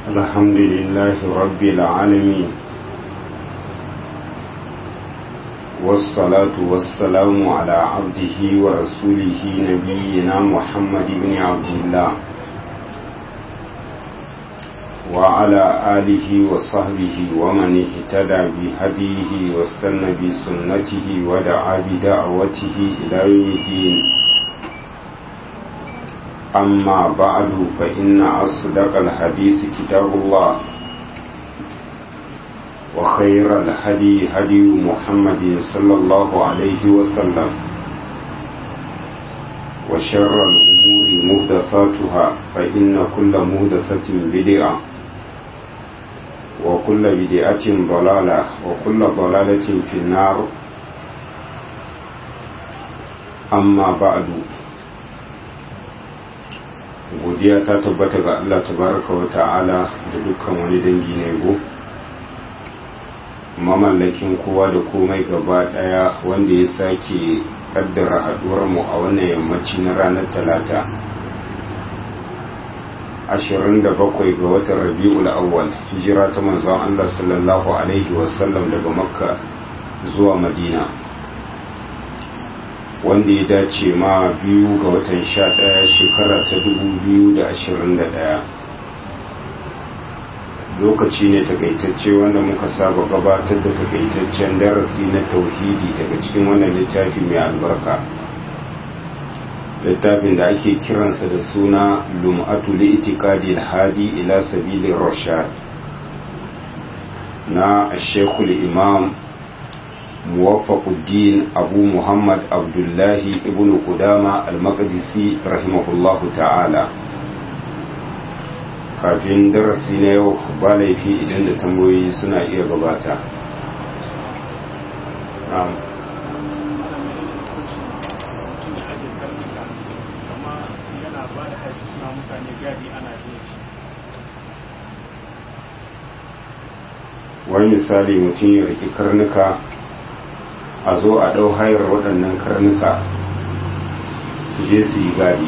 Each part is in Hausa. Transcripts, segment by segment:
الحمد لله رب العالمين والصلاة والسلام على عبده ورسوله نبينا محمد بن عبد الله وعلى آله وصحبه ومن اهتدى بهديه واستنى بسنته ودعا بدعوته إلى يوم الدين أما بعد فإن أصدق الحديث كتاب الله وخير الهدي هدي محمد صلى الله عليه وسلم وشر الأمور مهدثاتها فإن كل مهدثة بدعة وكل بدعة ضلالة وكل ضلالة في النار أما بعد godiya ta tabbata ga Allah tabaraka wa ta'ala da dukkan wani dangi na yabo mamallakin kowa da komai gaba daya wanda ya sake kaddara haduwar mu a wannan yammaci na ranar talata 27 ga watan rabi'ul awwal hijira ta manzon Allah sallallahu alaihi wasallam daga makka zuwa madina wanda ya dace ma biyu ga watan sha ɗaya shekara ta dubu biyu da ashirin da ɗaya lokaci ne takaitacce wanda muka saba gabatar da takaitaccen darasi na tauhidi daga cikin wannan littafi mai albarka littafin da ake kiransa da suna lum'atu li'itikadi hadi ila sabili rashad na shekul imam موفق الدين أبو محمد عبد الله ابن قدامة المقدسي رحمه الله تعالى kafin darasi na yau ba laifi idan da tambayoyi suna iya gabata wani misali mutum ya riki karnuka a zo a ɗau hayar waɗannan karnuka su je su yi gadi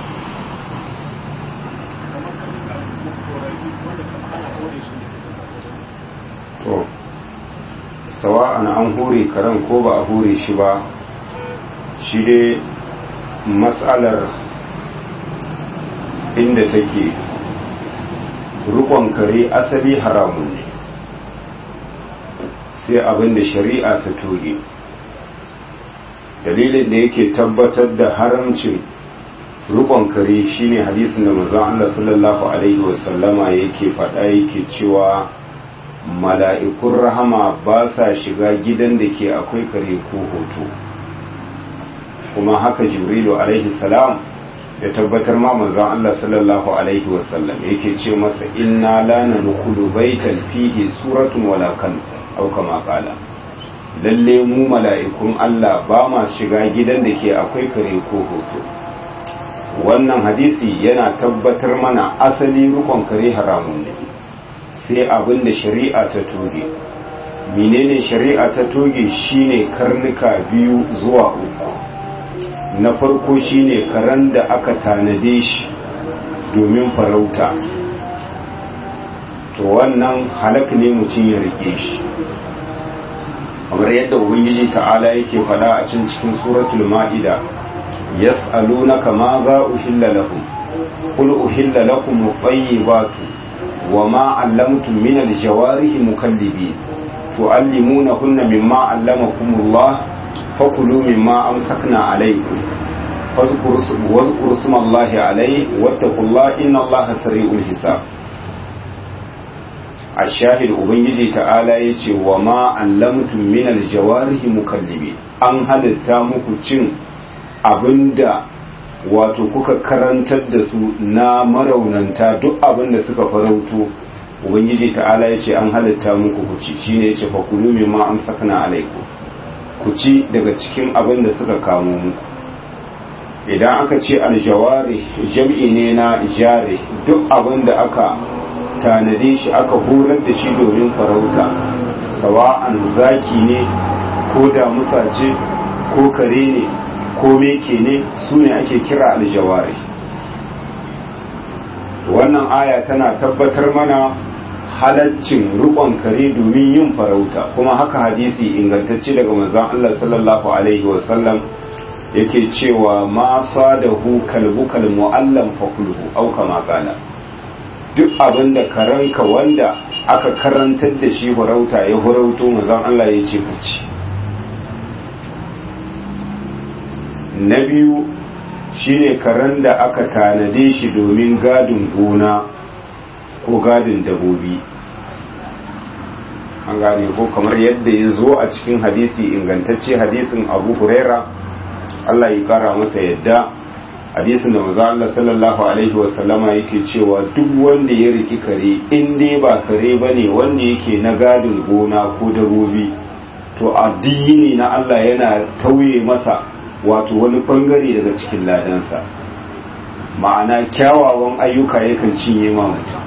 to sawa'an an hure karen ko ba a hure shi ba shi dai matsalar inda take rukon kare asali haramun ne sai abin da shari'a ta toge dalilin da yake tabbatar da haramcin rukon kare shine hadisin da manzon Allah sallallahu alaihi wasallama yake faɗa yake cewa mala'ikun rahama ba sa shiga gidan da ke akwai kare ko hoto kuma haka jibrilu alaihi salam ya tabbatar ma manzon Allah sallallahu alaihi wasallam yake ce masa inna la nadkhulu baitan fihi suratun wala kan au kama qala lalle mu mala'ikun Allah ba ma shiga gidan da ke akwai kare ko hoto wannan hadisi yana tabbatar mana asali rukon kare haramun ne sai abin da shari'a ta toge menene shari'a ta toge shine karnuka biyu zuwa uku na farko shine karen da aka tanade shi domin farauta to wannan halak ne mutum ya rike shi kamar yadda ubangiji ta'ala yake fada a cin cikin suratul ma'ida yas'alunaka ma za uhilla lahum qul uhilla lakum at-tayyibatu wa ma 'allamtum min al-jawarihi mukallibin tu'allimunahunna mimma 'allamakumullah fakulu mimma amsakna alaykum fadhkuru isma Allahi alayhi wattaqullaha inna Allaha sari'ul hisab a shahid ubangiji ta'ala ya ce wa ma allamtum min aljawarihi mukallibi an halitta muku cin abinda wato kuka karantar da su na maraunanta duk abinda suka farauto ubangiji ta'ala ya ce an halitta muku ku ci shine ya ce fa kulu mimma amsakna alaiku ku ci daga cikin abinda suka kamo muku idan aka ce aljawari jam'i ne na jare duk abinda aka tanade shi aka horar da shi domin farauta sawa'an zaki ne ko damusa ce ko kare ne ko meke ne su ne ake kira aljawari wannan aya tana tabbatar mana halaccin rukon kare domin yin farauta kuma haka hadisi ingantacce daga manzon Allah sallallahu alaihi wasallam yake cewa ma sadahu kalbukal mu'allam fakulhu au kama kana duk abin da karanka wanda aka karantar da shi farauta ya farauto manzon Allah ya ce ku ci na biyu shine karen da aka tanade shi domin gadin gona ko gadin dabobi an gane ko kamar yadda ya zo a cikin hadisi ingantacce hadisin abu huraira Allah ya kara masa yadda hadisin da maza Allah sallallahu alaihi wasallama yake cewa duk wanda ya riki kare in dai ba kare bane wanda yake na gadin gona ko dabobi to addini na Allah yana tauye masa wato wani bangare daga cikin ladansa ma'ana kyawawan ayyuka yakan cinye ma mutum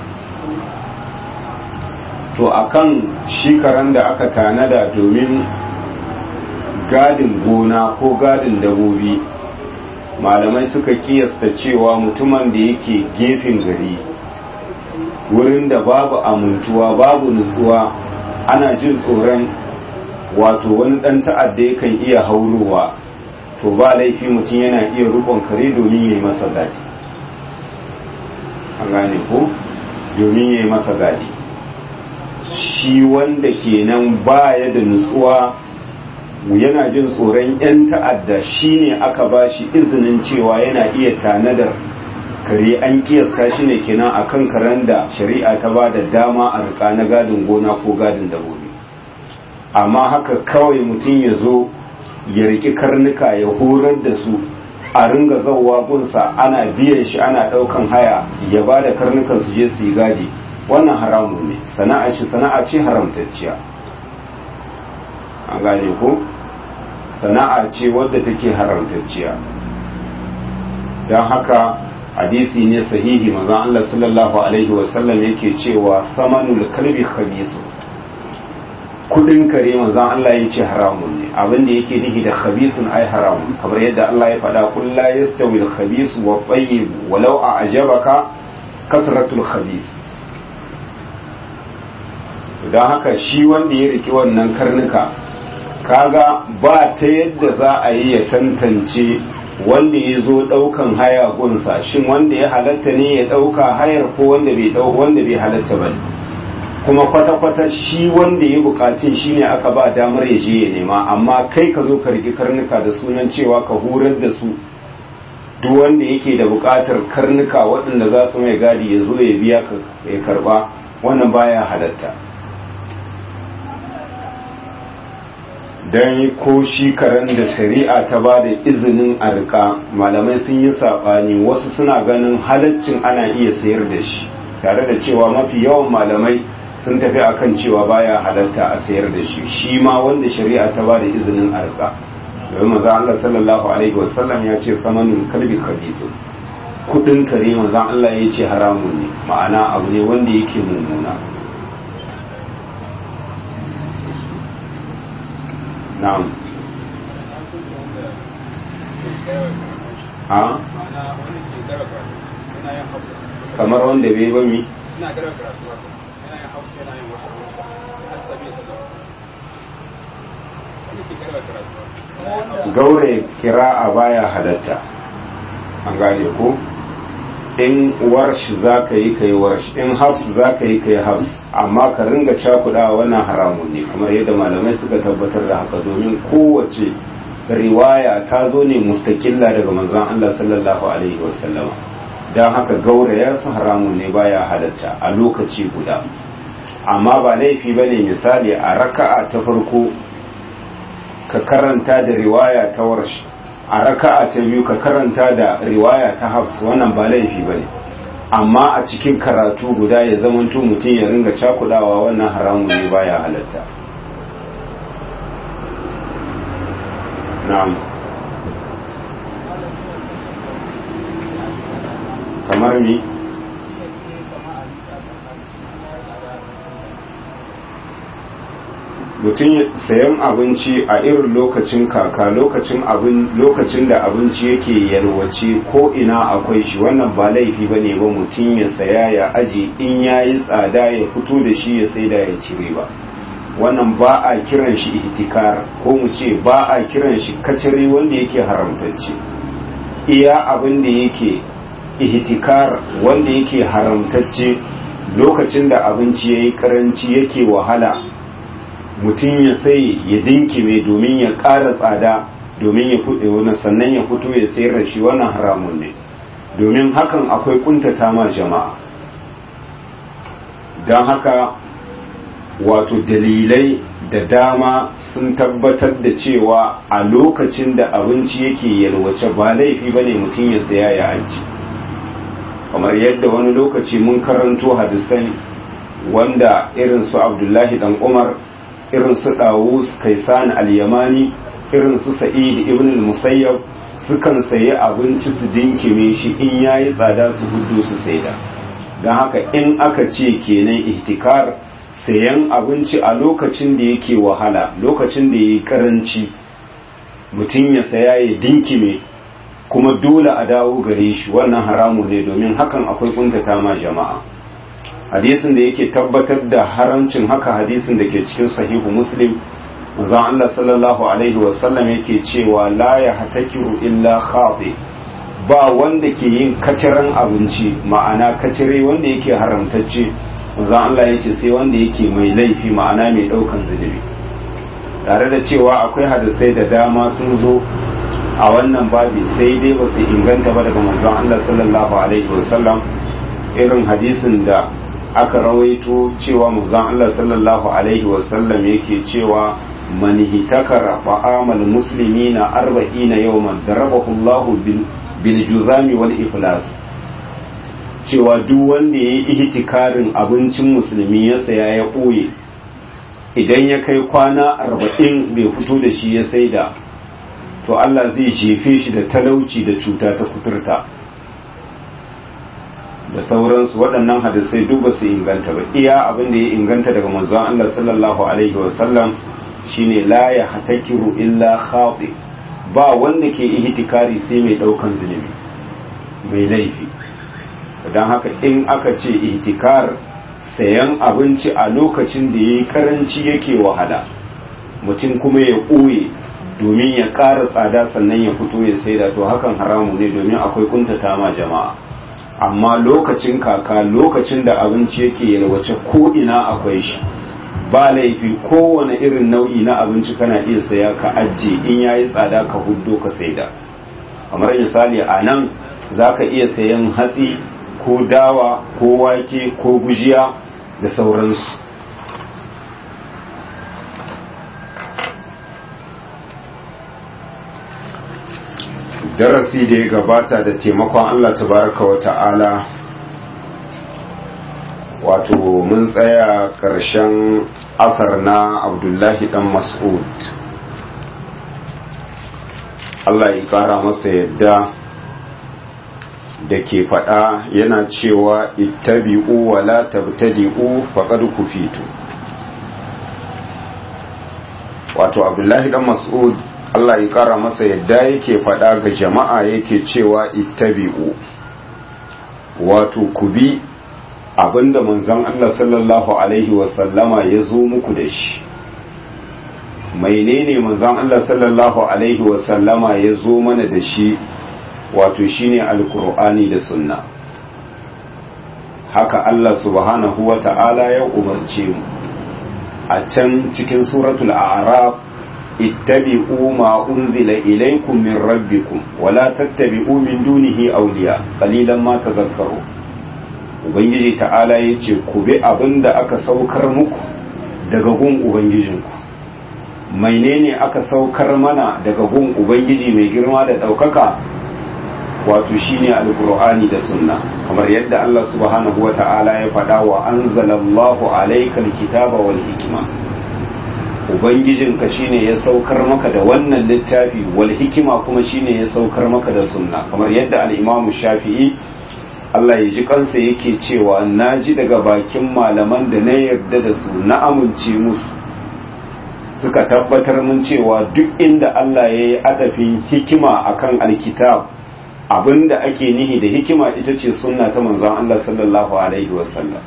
to akan shi karen da aka tanada domin gadin gona ko gadin dabobi malamai suka kiyasta cewa mutumin da yake gefen gari wurin da babu amintuwa babu nutsuwa ana jin tsoron wato wani ɗan ta'adda yakan iya haurowa to ba laifi mutum yana iya rukon kare domin ya yi masa gadi an gane ko domin ya yi masa gadi shi wanda kenan baya da nutsuwa yana jin tsoron 'yan ta'adda shi ne aka ba shi izinin cewa yana iya tanadar kare an kiyasta shi ne kenan a kan karen da shari'a ta ba da dama a rika na gadin gona ko gadin dabobi amma haka kawai mutum ya zo ya riki karnuka ya horar da su a ringa zauwa gunsa ana biyan shi ana ɗaukan haya ya ba da karnukan su je su yi gadi wannan haramu ne sana'a shi sana'a ce haramtacciya an gane ko sana'a ce wadda take haramtacciya don haka hadisi ne sahihi mazan Allah sallallahu alaihi wasallam yake cewa samanul kalbi khabisu kudin kare mazan Allah ya ce haramun ne abinda yake nihi da khabisun ai haramun kamar yadda Allah ya faɗa kun la yastawi al-khabisu wa tayyib walau a'jabaka kasratul khabis don haka shi wanda ya riki wannan karnuka kaga ba ta yadda za a yi ya tantance wanda ya zo ɗaukan haya gunsa shin wanda ya halatta ne ya ɗauka hayar ko wanda bai wanda bai halatta ba kuma kwata-kwata shi wanda ya bukatun shi ne aka ba damar ya je ya nema amma kai ka zo ka riki karnuka da sunan cewa ka horar da su duk wanda yake da bukatar karnuka waɗanda za su mai gadi ya zo ya biya ya karba wannan baya halatta don ko shi karen da shari'a ta ba da izinin a rika malamai sun yi saɓani wasu suna ganin halaccin ana iya sayar da shi tare da cewa mafi yawan malamai sun tafi akan cewa baya halatta a sayar da shi shi ma wanda shari'a ta ba da izinin a rika domin maza Allah sallallahu alaihi wasallam ya ce samanin kalbi kabisu kudin kare maza Allah ya ce haramun ne ma'ana abu ne wanda yake mummuna na'am ha kamar wanda bai ba mi gaure kira'a baya halatta an gane ko in warsh za ka yi ka yi warsh in hafs za ka yi ka yi hafs amma ka ringa cakuɗa wannan haramun ne kamar yadda malamai suka tabbatar da haka domin kowace riwaya ta zo ne mustaƙilla daga manzon Allah sallallahu alaihi wasallama don haka gauraya su haramun ne baya halatta a lokaci guda amma ba laifi ba ne misali a raka'a ta farko ka karanta da riwaya ta warsh a raka'a ta biyu ka karanta da riwaya ta hafs wannan ba laifi bane amma a cikin karatu guda ya zamanto mutum ya ringa cakudawa wannan haramun ne baya halatta na'am kamar mi mutum sayan abinci a irin lokacin kaka lokacin abin lokacin da abinci yake yalwace ko ina akwai shi wannan ba laifi ba ne ba mutum ya saya ya aji in ya yi tsada ya fito da shi ya saida ya cire ba wannan ba a kiran shi ihtikar ko mu ce ba a kiran shi kacire wanda yake haramtacce iya abin da yake ihtikar wanda yake haramtacce lokacin da abinci ya yi karanci yake wahala mutum ya sai ya dinkime domin ya ƙara tsada domin ya fuɗe wani sannan ya fito ya sayar da shi wannan haramun ne domin hakan akwai kuntata ma jama'a don haka wato dalilai da dama sun tabbatar da cewa a lokacin da abinci yake yalwace ba laifi ba ne mutum ya saya ya aji kamar yadda wani lokaci mun karanto hadisai wanda irin su abdullahi dan umar irin su dawus kaisan al-yamani irin su sa'id ibn al-musayyab sukan sayi abinci su dinkime shi in yayi tsada su hudu su saida don haka in aka ce kenan ihtikar sayan abinci a lokacin da yake wahala lokacin da yayi karanci mutum ya saya ya dinkime kuma dole a dawo gare shi wannan haramu ne domin hakan akwai kuntata ma jama'a hadisin da yake tabbatar da haramcin haka hadisin da ke cikin sahihu muslim manzon Allah sallallahu alaihi wasallam yake cewa la ya hatakiru illa khati ba wanda ke yin kaciran abinci ma'ana kacire wanda yake haramtacce manzon Allah yace sai wanda yake mai laifi ma'ana mai daukan zunubi tare da cewa akwai hadisai da dama sun zo a wannan babi sai dai ba su inganta ba daga manzon Allah sallallahu alaihi wasallam irin hadisin da aka rawaito cewa manzon Allah sallallahu alaihi wasallam yake cewa man hitakara ta'amal muslimina arba'ina yawman darabahu Allah bil bil juzami wal iflas cewa duk wanda yayi ihtikarin abincin musulmi ya saya ya ɓoye idan ya kai kwana arba'in bai fito da shi ya saida to Allah zai jefe shi da talauci da cuta ta kuturta da sauransu waɗannan hadisai duk ba su inganta ba iya abin da ya inganta daga manzon Allah sallallahu alaihi wasallam shine la ya hatakiru illa khati ba wanda ke ihtikari sai mai daukan zunubi mai laifi don haka in aka ce ihtikar sayan abinci a lokacin da yayi karanci yake wahala mutum kuma ya ɓoye domin ya ƙara tsada sannan ya fito ya saida to hakan haramu ne domin akwai kuntata ma jama'a amma lokacin kaka lokacin da abinci yake yalwace ko ina akwai shi ba laifi kowane irin nau'i na abinci kana iya saya ka ajiye in yayi tsada ka huddo ka saida kamar misali a nan za ka iya sayan hatsi ko dawa ko wake ko gujiya da sauransu darasi da ya gabata da taimakon Allah tabaraka wa ta'ala wato mun tsaya ƙarshen asar na abdullahi dan mas'ud Allah ya ƙara masa yadda da ke faɗa yana cewa ittabi'u wa la tabtadi'u faqad kufitu wato abdullahi dan mas'ud Allah ya kara masa yadda yake faɗa ga jama'a yake cewa ittabi'u wato ku bi abinda manzon Allah sallallahu alaihi wasallama ya zo muku da shi menene manzon Allah sallallahu alaihi wasallama ya zo mana da shi wato shine alkur'ani da sunna haka Allah subhanahu wa ta'ala ya umarce mu a can cikin suratul a'raf ittabi'u ma unzila ilaykum min rabbikum wa la tattabi'u min dunihi awliya qalilan ma tadhakkaru ubangiji ta'ala yace ku bi abinda aka saukar muku daga gun ubangijinku menene aka saukar mana daga gun ubangiji mai girma da daukaka wato shine alqur'ani da sunna kamar yadda Allah subhanahu wata'ala ya faɗa wa anzalallahu alaykal kitaba wal hikma ubangijinka shine ya saukar maka da wannan littafi wal hikima kuma shine ya saukar maka da sunna kamar yadda al-Imam Shafi'i Allah ya ji kansa yake cewa naji daga bakin malaman da na yarda da su na amince musu suka tabbatar mun cewa duk inda Allah ya yi adafin hikima akan alkitab abinda ake nihi da hikima ita ce sunna ta manzon Allah sallallahu alaihi wasallam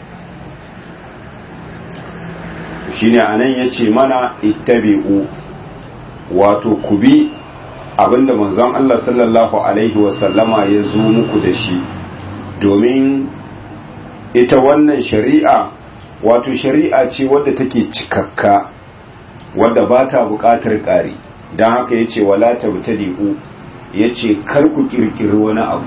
shine anan yace mana ittabi'u wato ku bi abinda manzon Allah sallallahu alaihi wasallama ya zo muku da shi domin ita wannan shari'a wato shari'a ce wadda take cikakka wadda ba ta buƙatar ƙari don haka ya ce wala ta butadi'u ya ce kar ku ƙirƙiri wani abu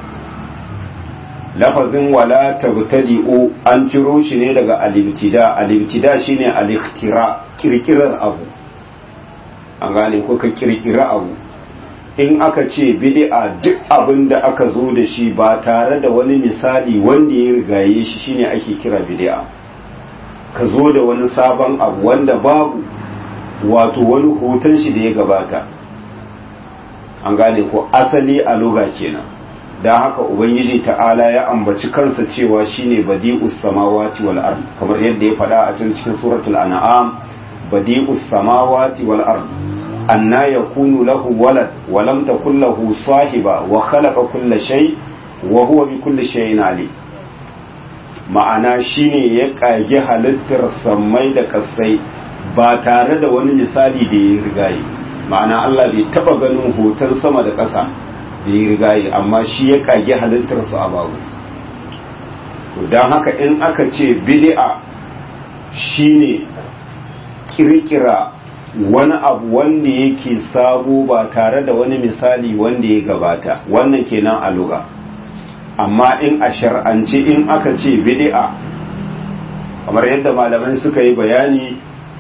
lafazin wala ta butadi'u an ciro shi ne daga alibtida alibtida shine aliktira ƙirƙirar abu an gane ko ka ƙirƙiri abu in aka ce bid'a duk abin da aka zo da shi ba tare da wani misali wanda ya rigaye shi shine ake kira bid'a ka zo da wani sabon abu wanda babu wato wani hoton shi da ya gabata an gane ko asali a loga kenan don haka ubangiji ta'ala ya ambaci kansa cewa shine badi'us samawati wal ard kamar yadda ya faɗa a cikin cikin suratul an'am badi'us samawati wal ard anna yakunu lahu walad wa lam takul lahu sahiba wa khalaqa kulla shay wa huwa bi kulli shay'in alim ma'ana shine ya kage halittar sammai da kasai ba tare da wani misali da ya rigaye ma'ana Allah bai taba ganin hoton sama da ƙasa da ya rigaye amma shi ya kage halittar su a babu to don haka in aka ce bid'a shine kirkira wani abu wanda yake sabo ba tare da wani misali wanda ya gabata wannan kenan a lugha amma in a shar'ance in aka ce bid'a kamar yadda malamai suka yi bayani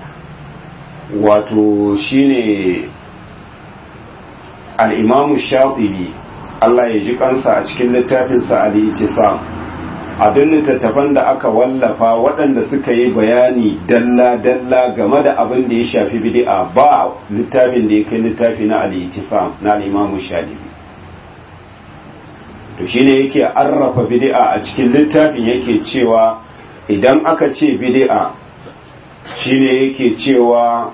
wato shine al-imamu shafi'i Allah ya ji kansa a cikin littafinsa al-ittisam a duk littattafan da aka wallafa waɗanda suka yi bayani dalla-dalla game da abin da ya shafi bid'a ba littafin da ya kai littafi na al-ittisam na al-imamu shafi'i to shine yake arrafa bid'a a cikin littafin yake cewa idan aka ce bid'a shine yake cewa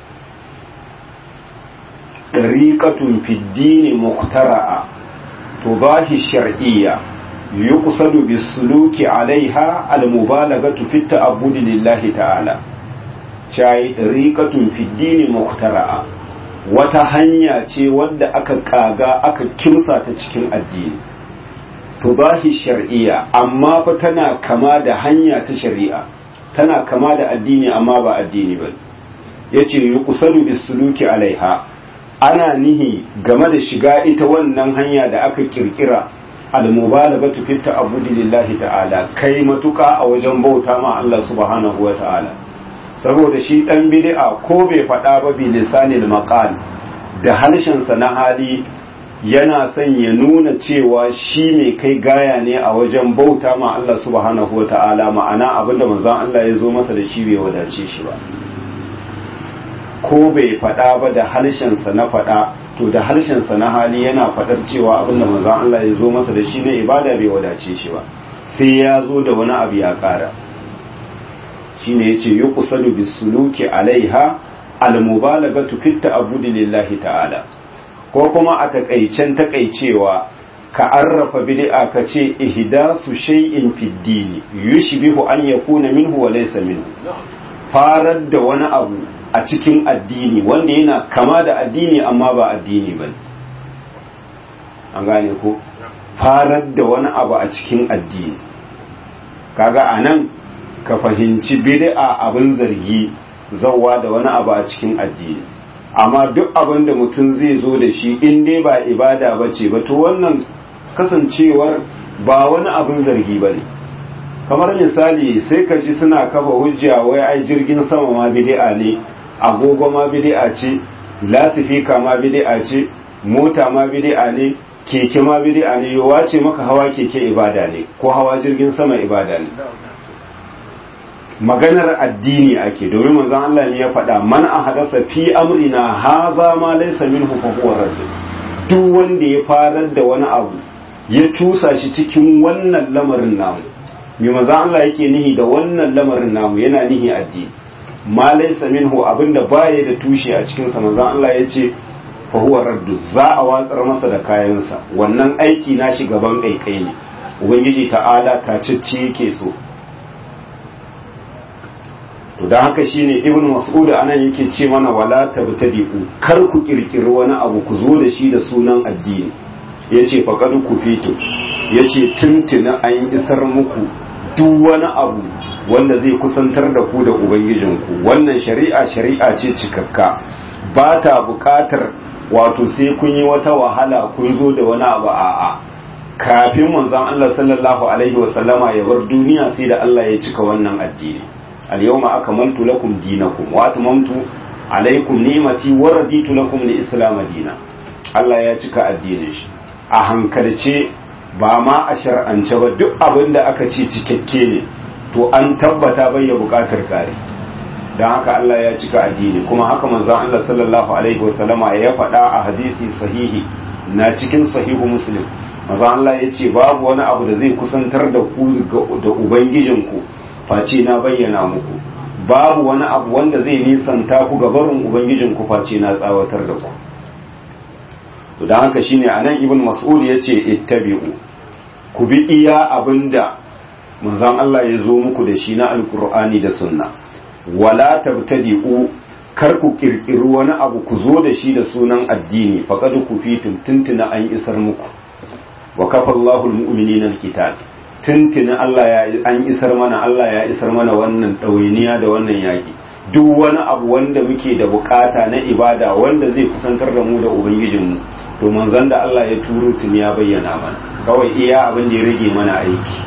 ɗariƙatun fiddini muktara'a to bahi shar'iyya yuqsadu bisuluki alaiha almubalagatu fi ta'abbudi lillahi ta'ala cai ɗariƙatun fiddini muktara'a wata hanya ce wadda aka kaga aka kimsa ta cikin addini tubahi shar'iyya amma fa tana kama da hanya ta shari'a tana kama da addini amma ba addini ba yace yuqsadu bisuluki alaiha ana nihi game da shiga ita wannan hanya da aka kirkira al-mubalaghatu fi ta'abbudi lillahi ta'ala kai matuka a wajen bauta ma Allah subhanahu wa ta'ala saboda shi dan bid'a ko bai faɗa ba bi lisanil maqal da harshen sa na hali yana son ya nuna cewa shi mai kai gaya ne a wajen bauta ma Allah subhanahu wa ta'ala ma'ana abinda manzon Allah ya zo masa da shi bai wadace shi ba ko bai faɗa ba da harshensa na faɗa to da harshensa na hali yana faɗar cewa abinda manzon Allah ya zo masa da shi na ibada bai wadace shi ba sai ya zo da wani abu ya ƙara shine yace yuqsadu bisuluki alaiha almubalaghatu fi ta'abbudi lillahi ta'ala ko kuma a takaicen takaicewa ka arrafa bid'a ka ce ihdasu shay'in fid dini yushbihu an yakuna minhu wa laysa minhu farar da wani abu a cikin addini wanda yana kama da addini amma ba addini ba an gane ko farar da wani abu a cikin addini kaga anan ka fahimci bid'a abin zargi zawwa da wani abu a cikin addini amma duk abin da mutum zai zo da shi in dai ba ibada ba ce ba to wannan kasancewar ba wani abin zargi ba ne kamar misali sai ka ji suna kafa hujja wai ai jirgin sama ma bid'a ne agogo ma bid'a ce lasifika ma bid'a ce mota ma bid'a ne keke ma bid'a ne yawa ce maka hawa keke ibada ne ko hawa jirgin sama ibada ne maganar addini ake domin manzon Allah ne ya faɗa man ahadasa fi amrina haza ma laysa minhu fa huwa radd duk wanda ya farar da wani abu ya tusa shi cikin wannan lamarin namu mai manzon Allah yake nihi da wannan lamarin namu yana nihi addini ma laysa minhu abinda baya da tushe a cikin sa manzon Allah yace fa huwa raddu za a watsar masa da kayansa wannan aiki na shi gaban kaikai ne ubangiji ta'ala ta cicci yake so to dan haka shine ibn mas'ud anan yake ce mana wala tabtadi'u kar ku kirkiri wani abu ku zo da shi da sunan addini yace faqad ku fito yace tuntuna an isar muku duk wani abu wanda zai kusantar da ku da ubangijinku wannan shari'a shari'a ce cikakka ba ta buƙatar wato sai kun yi wata wahala kun zo da wani abu a'a kafin manzon Allah sallallahu alaihi wasallama ya bar duniya sai da Allah ya cika wannan addini al-yawma akmaltu lakum dinakum wa atmamtu alaikum ni'mati wa raditu lakum al-islam dina Allah ya cika addinin shi a hankalce ba ma a shar'ance ba duk abin da aka ce cikakke ne to an tabbata bai ya bukatar kare don haka Allah ya cika addini kuma haka manzon Allah sallallahu alaihi wasallama ya faɗa a hadisi sahihi na cikin sahihu muslim manzon Allah ya ce babu wani abu da zai kusantar da ku da ubangijinku face na bayyana muku babu wani abu wanda zai nisanta ku ga barin ubangijinku face na tsawatar da ku to don haka shine anan ibn mas'ud ya ce ittabi'u ku bi iya abinda manzon Allah ya zo muku da shi na alkur'ani da sunna wala tabtadi'u kar ku kirkiri wani abu ku zo da shi da sunan addini faqad ku fi tuntuna an isar muku wa kafa Allahu almu'minina alqital tuntuna Allah ya an isar mana Allah ya isar mana wannan dawainiya da wannan yaki duk wani abu wanda muke da bukata na ibada wanda zai kusantar da mu da ubangijinmu to manzon da Allah ya turo tun ya bayyana mana kawai iya abin da ya rage mana aiki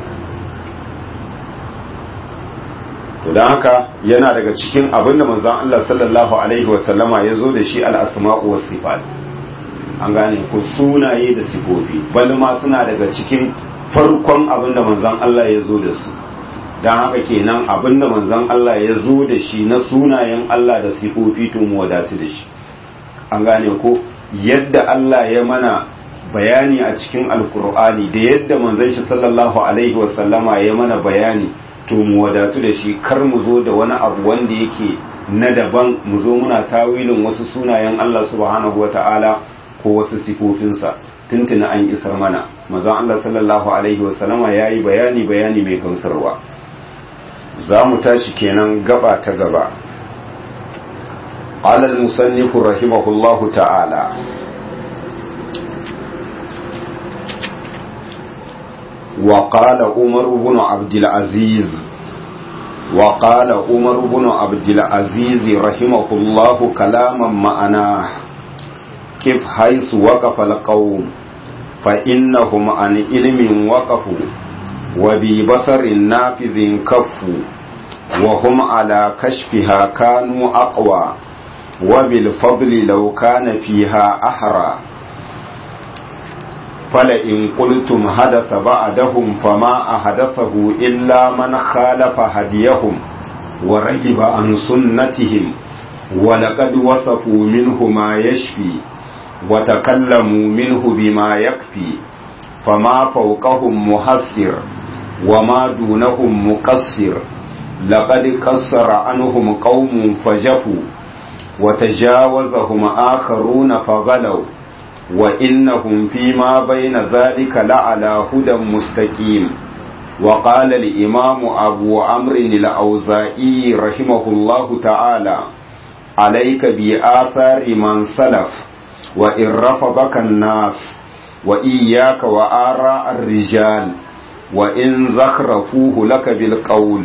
to don haka yana daga cikin abin da manzon Allah sallallahu alaihi wasallama ya zo da shi al-asma'u was sifat an gane ko sunaye da sifofi bal ma suna daga cikin farkon abin da manzon Allah ya zo da su don haka kenan abin da manzon Allah ya zo da shi na sunayen Allah da sifofi to mu wadatu da shi an gane ko yadda Allah ya mana bayani a cikin alkur'ani da yadda manzon shi sallallahu alaihi wasallama ya mana bayani to mu wadatu da shi kar mu zo da wani abu wanda yake na daban mu zo muna tawilin wasu sunayen Allah subhanahu wata'ala ko wasu sifofinsa tuntuna an isar mana manzon Allah sallallahu alaihi wasallama yayi bayani bayani mai gamsarwa za mu tashi kenan gaba ta gaba قال المصنف رحمه الله تعالى وقال عمر بن عبد العزيز وقال عمر بن عبد العزيز رحمه الله كلاما معناه كيف حيث وقف القوم فإنهم عن علم وقفوا وببصر نافذ كفوا وهم على كشفها كانوا أقوى وبالفضل لو كان فيها أحرى فلئن قلتم حدث بعدهم فما أحدثه إلا من خالف هديهم ورجب عن سنتهم ولقد وصفوا منه ما يشفي وتكلموا منه بما يكفي فما فوقهم محسر وما دونهم مقصر لقد قصر عنهم قوم فجفوا وتجاوزهم آخرون فغلوا وإنهم فيما بين ذلك لعلى هدى مستقيم وقال الإمام أبو عمرو الأوزائي رحمه الله تعالى عليك بآثار من سلف وإن رفضك الناس وإياك وآراء الرجال وإن زخرفوه لك بالقول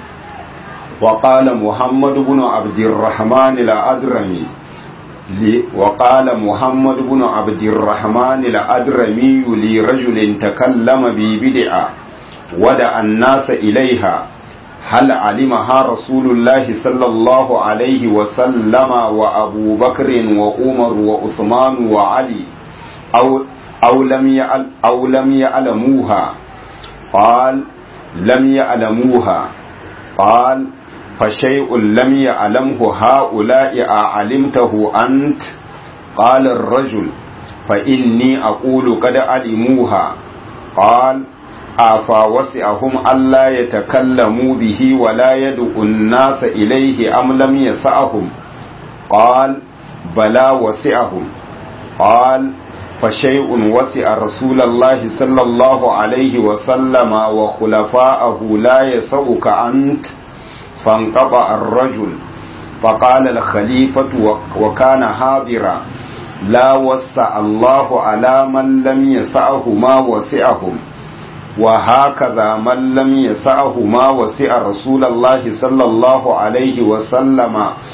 وقال محمد بن عبد الرحمن الأدرمي وقال محمد بن عبد الرحمن الأدرمي لرجل تكلم ببدعة ودعا الناس إليها هل علمها رسول الله صلى الله عليه وسلم وأبو بكر وعمر وعثمان وعلي أو أو لم يعل أو لم يعلموها قال لم يعلموها قال فشيء لم يعلمه هؤلاء أعلمته أنت قال الرجل فإني أقول قد علموها قال afa wasi'ahum alla yatakallamu bihi wa la yad'u an-nasa ilayhi am lam yas'ahum qal bala wasi'ahum qal فشيء وسع رسول الله صلى الله عليه وسلم وخلفاءه لا يسعك أنت فانقطع الرجل فقال الخليفة وكان حاضرا لا وسع الله على من لم يسعه ما وسعهم وهكذا من لم يسعه ما وسع رسول الله صلى الله عليه وسلم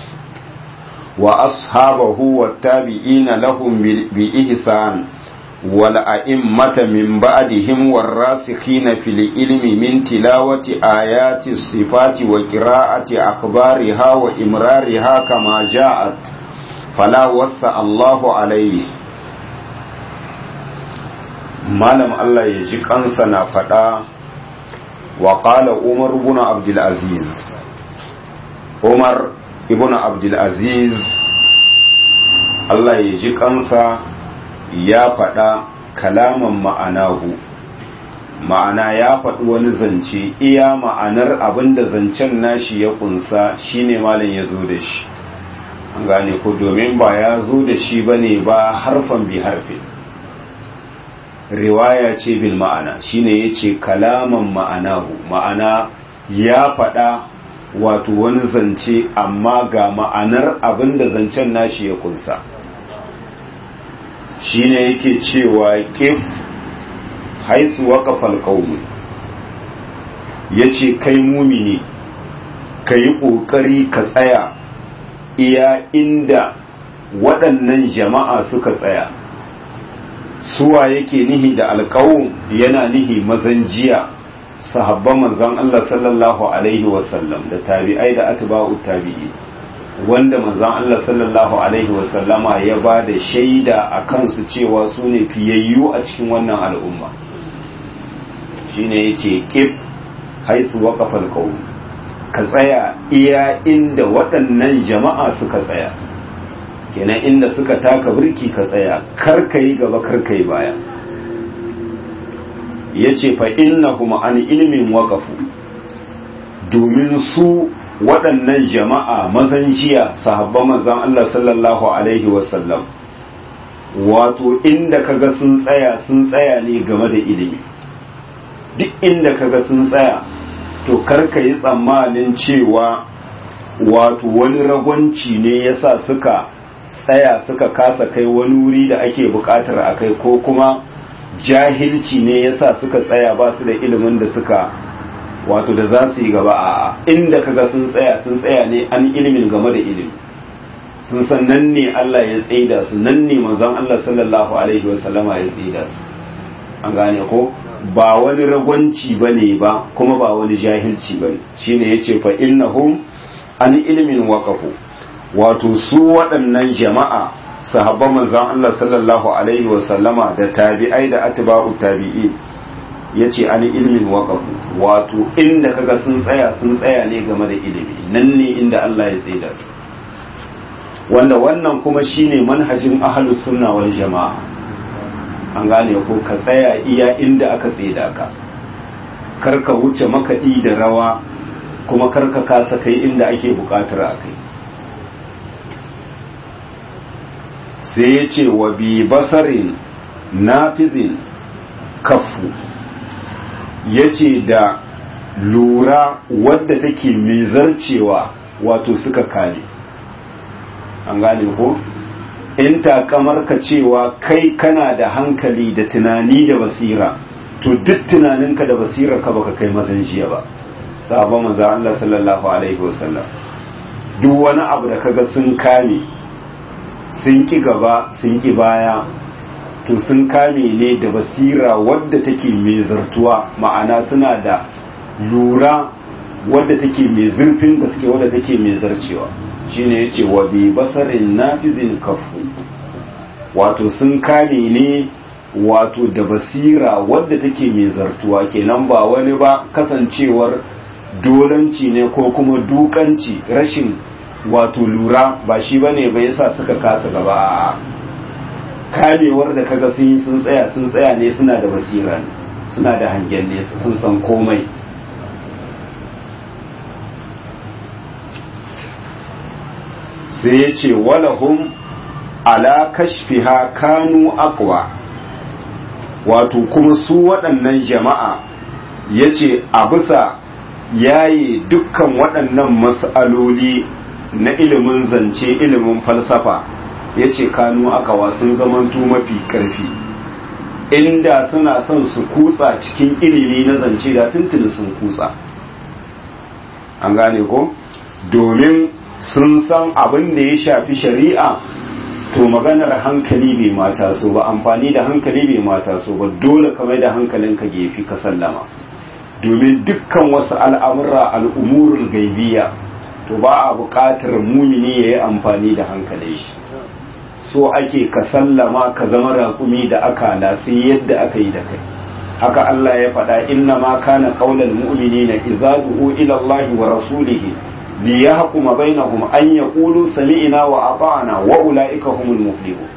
وأصحابه والتابعين لهم بإحسان والأئمة من بعدهم والراسخين في العلم من تلاوة آيات الصفات وقراءة أخبارها وإمرارها كما جاءت فلا وسع الله عليه malam Allah ya ji kansa na faɗa wa ƙala Umar ibn Abdul Aziz Umar ibn Abdul Aziz Allah ya ji kansa ya faɗa kalaman ma'anahu ma'ana ya faɗi wani zance iya ma'anar abin da zancen nashi ya kunsa shine malam ya zo da shi an gane ko domin ba ya zo da shi bane ba harfan bi harfin riwaya ce bil ma'ana shine yace kalaman ma'anahu ma'ana ya faɗa wato wani zance amma ga ma'anar abin da zancen nashi ya kunsa shine yake cewa kif haitsu waƙafal ƙaunu ya ce kai mumini ka yi ƙoƙari ka tsaya iya inda waɗannan jama'a suka tsaya suwa yake nihi da alƙawun yana nihi mazan jiya sahabban manzon Allah sallallahu alaihi wasallam da tabi'ai da atba'u tabi'i wanda manzon Allah sallallahu alaihi wasallama ya ba da shaida a kansu cewa su ne fiyayyu a cikin wannan al'umma shine yace kif haisu waqafa alqawm ka tsaya iya inda waɗannan jama'a suka tsaya kenan inda suka taka birki ka tsaya kar ka yi gaba kar ka yi baya yace fa innahum an ilmin waqafu domin su waɗannan jama'a mazan jiya sahabban manzon Allah sallallahu alaihi wasallam wato inda kaga sun tsaya sun tsaya ne game da ilimi duk inda kaga sun tsaya to karka yi tsammanin cewa wato wani ragwanci ne yasa suka tsaya suka kasa kai wani wuri da ake bukatar a kai ko kuma jahilci ne yasa suka tsaya ba su da ilimin da suka wato da za su yi gaba a inda kaga sun tsaya sun tsaya ne an ilimin game da ilimi sun san nan ne Allah ya tsaida su nan ne manzon Allah sallallahu alaihi wasallama ya tsaida su an gane ko ba wani ragwanci ba ne ba kuma ba wani jahilci ba ne shi ne ya ce fa innahum an ilimin waƙafu wato su waɗannan jama'a sahabban manzan Allah sallallahu alaihi wasallama da tabi'ai da atba'u tabi'i ya ce an ilimin waƙafu wato inda kaga sun tsaya sun tsaya ne game da ilimi nan ne inda Allah ya tsaida su wanda wannan kuma shine manhajin ahlus sunna wal jama'a an gane ko ka tsaya iya inda aka tseda ka karka wuce makaɗi da rawa kuma karka kasa kai inda ake buƙatar a kai sai ya ce wa bi basarin nafizin kafu ya ce da lura wadda take mai zarcewa wato suka kare an gane ko? in takamar ka cewa kai kana da hankali da tunani da basira to duk tunaninka da basirar ka baka kai mazan jiya ba sahabban manzo Allah sallallahu alaihi wasallam duk wani abu da kaga sun kame sun ki gaba sun ki baya to sun kame ne da basira wadda take mai zartuwa ma'ana suna da lura wadda take mai zurfin gaske wadda take mai zarcewa shine yace wa bi basarin nafizin kafu wato sun kame ne wato da basira wadda take mai zartuwa kenan ba wani ba kasancewar dolanci ne ko kuma dukanci rashin wato lura ba shi bane ba yasa suka kasa gaba kamewar da kaga sun yi sun tsaya sun tsaya ne suna da basira ne suna da hangen nesa sun san komai sai ya ce walahum ala kashfiha kanu aqwa wato kuma su waɗannan jama'a ya ce a bisa yaye dukkan waɗannan mas'aloli na ilimin zance ilimin falsafa ya ce kanu aqwa sun zamantu mafi ƙarfi inda suna son su kutsa cikin ilimi na zance da tuntuni sun kutsa an gane ko domin sun san abin da ya shafi shari'a to maganar hankali bai mata so ba amfani da hankali bai mata so ba dole ka mai da hankalinka gefi ka sallama domin dukkan wasu al'amura al'umurul gaibiya to ba a buƙatar mumini ya yi amfani da hankalin shi so ake ka sallama ka zama raƙumi da aka sai yadda aka yi da kai haka Allah ya faɗa inna ma kana qaulal mu'minina idza du'u ila Allah wa rasulihi liyahkuma bainahum an yaqulu sami'na wa ata'na wa ulaika humul muflihun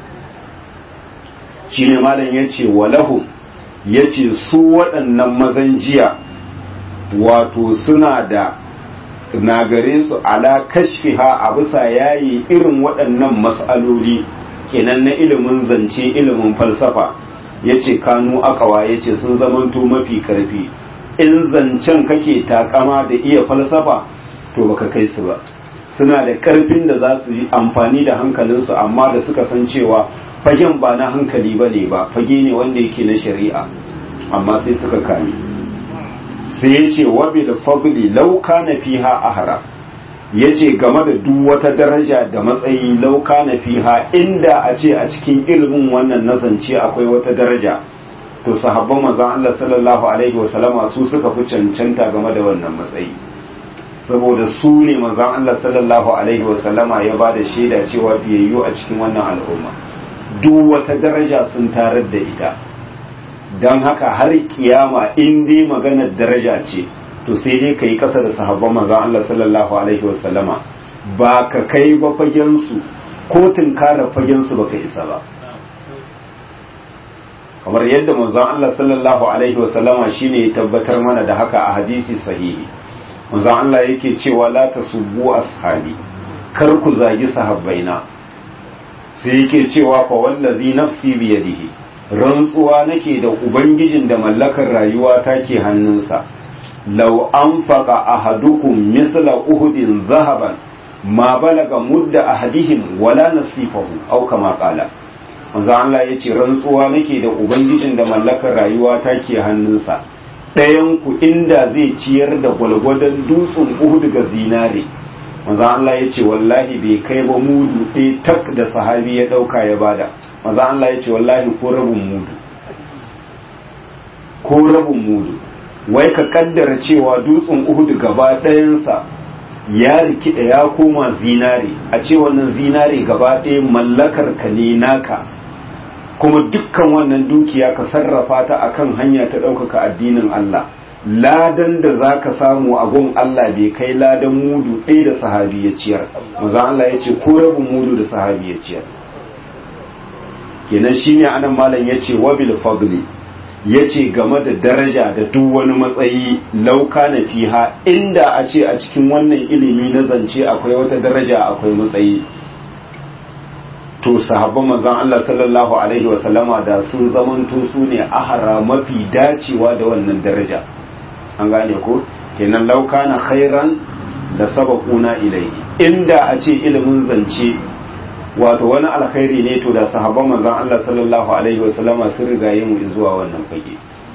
shine malam yace walahu yace su waɗannan mazan jiya wato suna da nagare su ala kashfiha a bisa yayi irin waɗannan mas'aloli kenan na ilimin zance ilimin falsafa yace kanu akawa yace sun zamanto mafi karfi in zancen kake takama da iya falsafa to baka kai su ba suna da karfin da za su yi amfani da hankalinsu amma da suka san cewa fagen ba na hankali ba ne ba fage ne wanda yake na shari'a amma sai suka kame sai ya ce wabi da fagli lauka na fiha ahara ya ce game da duk wata daraja da matsayi lauka na fiha inda a ce a cikin ilimin wannan nazance akwai wata daraja to sahabban manzon Allah sallallahu alaihi wasallama su suka fi cancanta game da wannan matsayi saboda su ne manzon Allah sallallahu alaihi wasallama ya ba da shaida cewa biyayyu a cikin wannan al'umma duk wata daraja sun tarar da ita don haka har kiyama in dai maganar daraja ce to sai dai ka yi ƙasa da sahabban manzon Allah sallallahu alaihi wasallama ba ka kai ba fagensu ko tunkara fagensu ba ka isa ba kamar yadda manzon Allah sallallahu alaihi wasallama shine ya tabbatar mana da haka a hadisi sahihi manzon Allah yake cewa la tasubbu ashabi kar ku zagi sahabbaina sai yake cewa fa wallazi nafsi bi yadihi rantsuwa nake da ubangijin da mallakar rayuwa take hannunsa law anfaqa ahadukum mithla uhudin zahaban ma balaga mudda ahadihim wala nasifahu aw kama qala manzo Allah yace rantsuwa nake da ubangijin da mallakar rayuwa take hannunsa ɗayan ku inda zai ciyar da gwalgwadon dutsen Uhud ga zinare manzo Allah yace wallahi bai kai ba mudu ɗaya tak da sahabi ya ɗauka ya bada manzo Allah yace wallahi ko rabin mudu ko rabin mudu wai ka kaddara cewa dutsen Uhud gaba ɗayansa ya rikida ya koma zinare a ce wannan zinare gaba ɗaya mallakar ka ne naka kuma dukkan wannan dukiya ka sarrafa ta akan hanya ta ɗaukaka addinin Allah ladan da za ka samu a gun Allah bai kai ladan mudu ɗaya da sahabi ya ciyar maza Allah ya ce ko rabin mudu da sahabi ya ciyar kenan shine anan malam ya ce wabil fadli ya ce game da daraja da duk wani matsayi lauka na fiha inda a ce a cikin wannan ilimi na zance akwai wata daraja akwai matsayi to sahabban manzon Allah sallallahu alaihi wa sallama da sun zamanto su ne ahara mafi dacewa da wannan daraja an gane ko kenan lauka na khairan da sabaquna ilayhi inda a ce ilimin zance wato wani alkhairi ne to da sahabban manzon Allah sallallahu alaihi wasallama sun riga yin zuwa wannan fage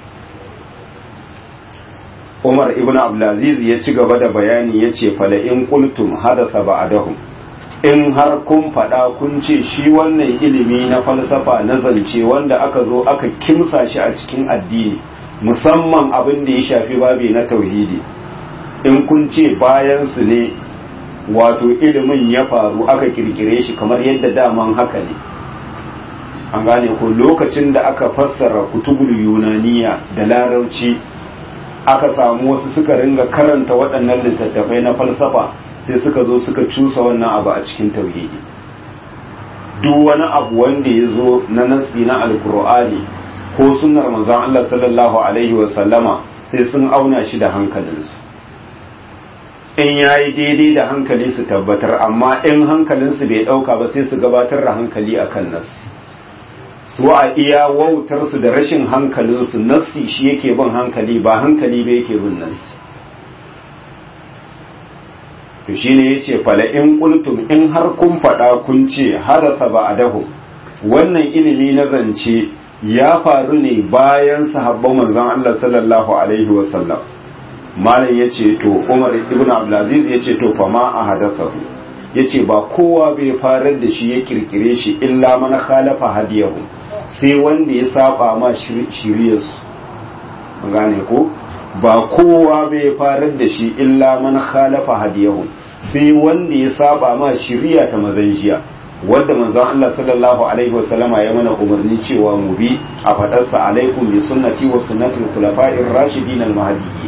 Umar ibn Abdulaziz ya ci gaba da bayani ya ce fala in qultum hadasa ba'dahum in har kun faɗa kun ce shi wannan ilimi na falsafa na zance wanda aka zo aka kimsa shi a cikin addini musamman abin da ya shafi babi na tauhidi in kun ce bayan su ne wato ilimin ya faru aka kirkire shi kamar yadda daman haka ne an gane ko lokacin da aka fassara kutubul yunaniya da larauci aka samu wasu suka ringa karanta waɗannan littattafai na falsafa sai suka zo suka cusa wannan abu a cikin tauhidi duk wani abu wanda ya zo na nasi na alkur'ani ko sunnar manzon Allah sallallahu alaihi wasallama sai sun auna shi da hankalinsu in yayi daidai da hankali su tabbatar amma in hankalinsu bai dauka ba sai su gabatar da hankali akan nassi su a iya wautarsu da rashin hankalinsu nassi shi yake bin hankali ba hankali ba yake bin nassi to shine yace fala in qultum in har kun fada kun ce hadasa ba adahu wannan ilimi na zance ya faru ne bayan sahabban manzon Allah sallallahu alaihi wasallam malam yace to Umar ibn Abdulaziz yace to fa ma ahadasahu yace ba kowa bai farar da shi ya kirkire shi illa man khalafa hadiyahu sai wanda ya saba ma shiriyarsu gane ko ba kowa bai farar da shi illa man khalafa hadiyahu sai wanda ya saba ma shiriya ta mazan jiya wanda manzon Allah sallallahu alaihi wasallama ya mana umarni cewa mu bi a fadarsa alaikum bi sunnati wa sunnati al-khulafa'ir rashidin al-mahdiyyin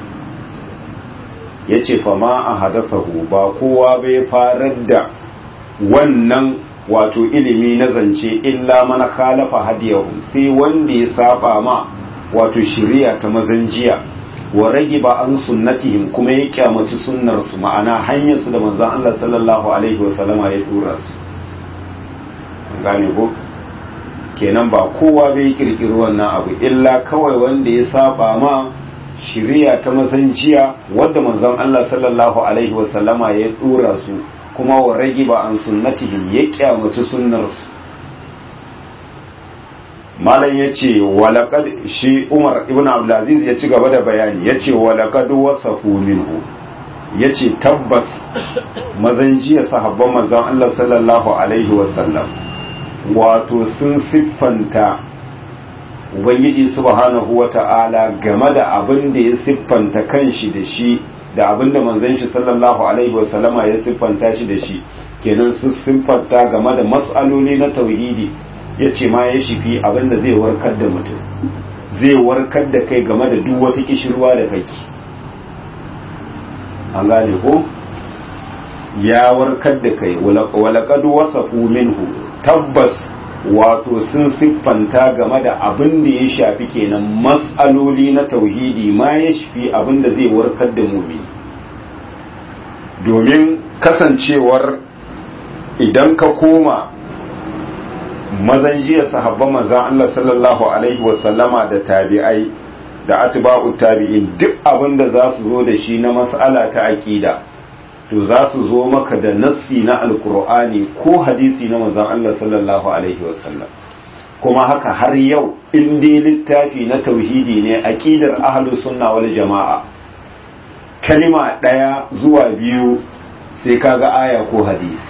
yace fa ma ahadasahu ba kowa bai farar da wannan wato ilimi na zance illa man khalafa hadiyahu sai wanda ya saba ma wato shiriya ta mazan jiya wa rage ba an sunnatihim kuma ya kyamaci sunnar su ma'ana hanyar su da manzon Allah sallallahu alaihi wa sallama ya tura su gane ko kenan ba kowa bai kirkiri wannan abu illa kawai wanda ya saba ma shiriya ta mazanciya wadda manzon Allah sallallahu alaihi wa sallama ya tura su kuma wa rage ba an sunnatihim ya kyamaci sunnar su malam ya ce walakad shi umar ibn abdulaziz ya ci gaba da bayani ya ce walakad wasafu minhu ya ce tabbas mazan jiya sahabban mazan Allah sallallahu alaihi wasallam wato sun siffanta ubangiji subhanahu wa ta'ala game da abin da ya siffanta kanshi da shi da abin da manzon shi sallallahu alaihi wasallama ya siffanta shi da shi kenan sun siffanta game da mas'aloli na tauhidi ya ce ma ya shifi abinda zai warkar da mutum zai warkar da kai game da duk wata kishirwa da kake an gane ko ya warkar da kai walakadu wasafu minhu tabbas wato sun siffanta game da abin da ya shafi kenan matsaloli na tauhidi ma ya shafi abin da zai warkar da mumini domin kasancewar idan ka koma mazan jiya sahabban manzan Allah sallallahu alaihi wasallama da tabi'ai da atba'u tabi'in duk abin da za su zo da shi na mas'ala ta aqida to za su zo maka da nassi na alkur'ani ko hadisi na manzan Allah sallallahu alaihi wasallam kuma haka har yau in dai littafi na tauhidi ne aqidar ahlus sunna wal jama'a kalima daya zuwa biyu sai kaga aya ko hadisi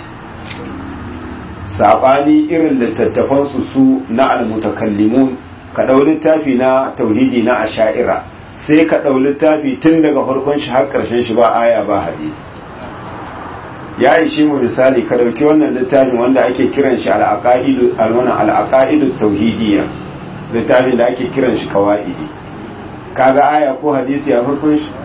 saɓani irin littattafansu su na almutakallimun ka ɗau littafi na tauhidi na asha'ira sai ka ɗau littafi tun daga farkon shi har ƙarshen shi ba aya ba hadisi ya yi shi mu misali ka ɗauki wannan littafin wanda ake kiran shi al'aƙa'idu tauhidiyya littafin da ake kiran shi kawa'idi kaga aya ko hadisi a farkon shi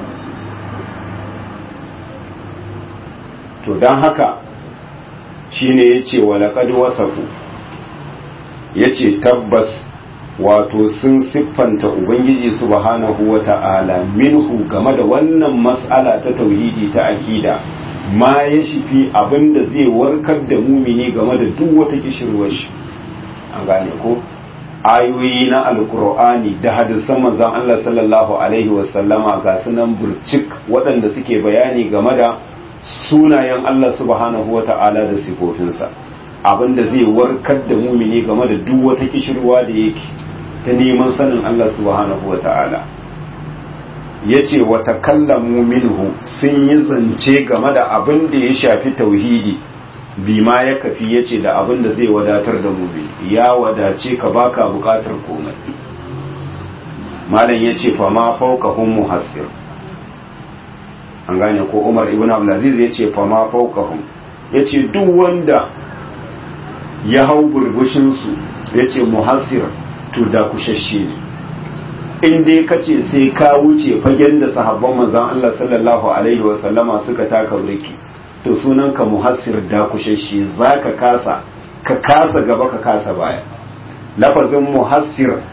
to don haka shine yace walaqad wasafu yace tabbas wato sun siffanta ubangiji subhanahu wata'ala minhu game da wannan mas'ala ta tauhidi ta akida ma ya shifi abinda zai warkar da mumini game da duk wata kishirwar shi an gane ko ayoyi na alkur'ani da hadisan manzon Allah sallallahu alaihi wasallama ga sunan burcik waɗanda suke bayani game da sunayen Allah subhanahu wata'ala da sifofinsa abinda zai warkar da mumini game da duk wata kishirwa da yake ta neman sanin Allah subhanahu wata'ala ya ce wata kallamu minhu sun yi zance game da abin da ya shafi tauhidi bima ya kafi ya ce da abin da zai wadatar da mumini ya wadace ka baka bukatar komai malam ya ce fa ma fauka hun muhassir an gane ko umar ibn abdulaziz ya ce fa ma fawqahum ya ce duk wanda ya hau burbushinsu ya ce muhassir to da kushashe ne in dai ka ce sai ka wuce fagen da sahabban manzon Allah sallallahu alaihi wa sallama suka taka burki to sunan ka muhassir da kushashe zaka kasa ka kasa gaba ka kasa baya lafazin muhassir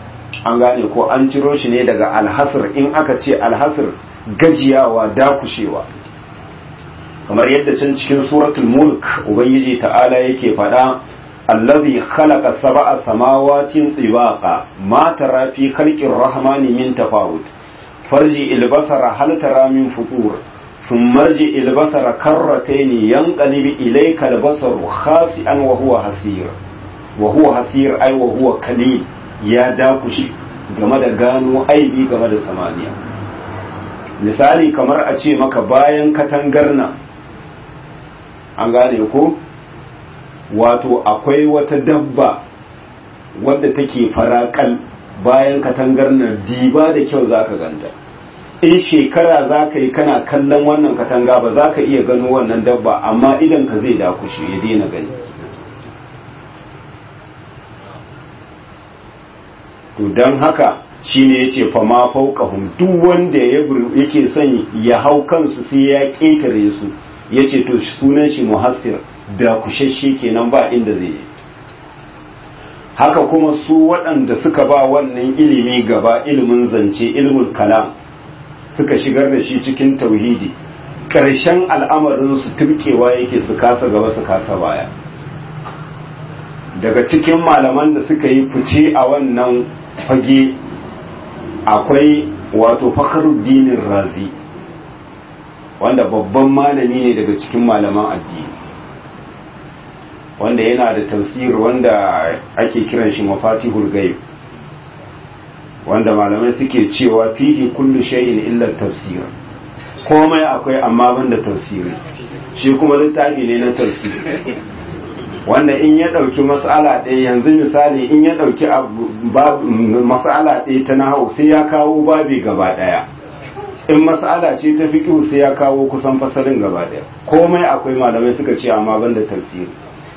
an gane ko an ciro shi ne daga alhasir in aka ce alhasir gajiyawa dakushewa kamar yadda can cikin suratul mulk ubangiji ta'ala yake faɗa allazi khalaqa sab'a samawatin tibaqa ma tara fi khalqir rahmani min tafawut farji ilbasara hal tara min futur thumma marji ilbasara karratayn yanqalib ilayka albasaru khasi'an wa huwa hasir wa huwa hasir ay wa huwa kalil ya dakushe game da gano aibi game da samaniya misali kamar a ce maka bayan katangar nan an gane ko wato akwai wata dabba wadda take farakal bayan katangar nan diba da kyau zaka ganta in shekara za ka yi kana kallon wannan katanga ba za ka iya gano wannan dabba amma idan ka zai dakushe ya daina gani to don haka shine yace fa ma fawqahum duk wanda yake son ya hau kansu sai ya ƙetare su yace to sunan shi muhassir da kushashe kenan ba inda zai yi haka kuma su waɗanda suka ba wannan ilimi gaba ilimin zance ilimin kalam suka shigar da shi cikin tauhidi ƙarshen al'amarin su turkewa yake su kasa gaba su kasa baya daga cikin malaman da suka yi fice a wannan fage akwai wato fakhruddinin razi wanda babban malami ne daga cikin malaman addini wanda yana da tafsir wanda ake kiran shi mafatihul ghaib wanda malamai suke cewa fihi kullu shay'in illa tafsir komai akwai amma banda tafsiri shi kuma littafi ne na tafsiri wanda in ya ɗauki mas'ala ɗaya yanzu misali in ya ɗauki mas'ala ɗaya ta nahau sai ya kawo babi gaba ɗaya in mas'ala ce ta fiƙi sai ya kawo kusan fasalin gaba ɗaya komai akwai malamai suka ce amma ban da tafsiri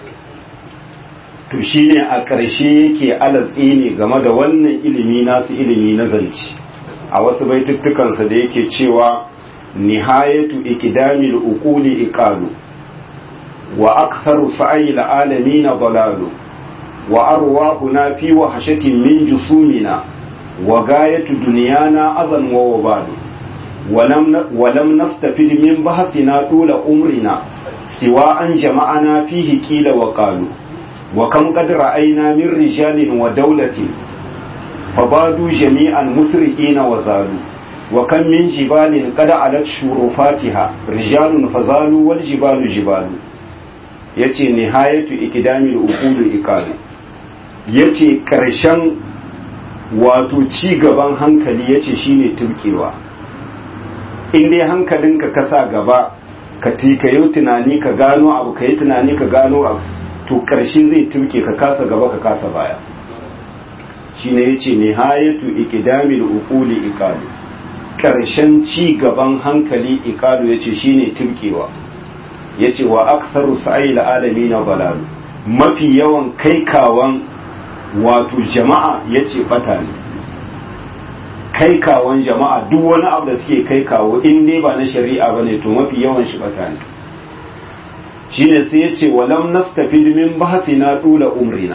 to shine a ƙarshe yake alatsi ne game da wannan ilimi nasu ilimi na zance a wasu baituttukansa da yake cewa nihayatu ikidamil uquli iqalu وأكثر سعي العالمين ضلال وأرواحنا في وحشة من جسومنا وغاية دنيانا أذى ووبال ولم, ولم نستفد من بحثنا طول عمرنا سوى أن جمعنا فيه كيل وقالوا وكم قد رأينا من رجال ودولة فبادوا جميعا مسرئين وزالوا وكم من جبال قد علت شرفاتها رجال فزالوا والجبال جبال yace nihayatu ikidamil uqulu iqalu yace karshen wato ci gaban hankali yace shine turkewa in dai hankalinka ka sa gaba ka tikayo tunani ka gano abu ka yi tunani ka gano abu to karshe zai turke ka kasa gaba ka kasa baya shine yace nihayatu ikidamil uquli iqalu karshen ci gaban hankali iqalu yace shine turkewa ya ce wa aktharu sa'il alami na balalu mafi yawan kaikawan wato jama'a ya ce bata ne kaikawan jama'a duk wani abu da suke kaikawo in dai ba na shari'a ba ne to mafi yawan shi bata ne shine sai ya ce walam nastafid min bahthina tula umrina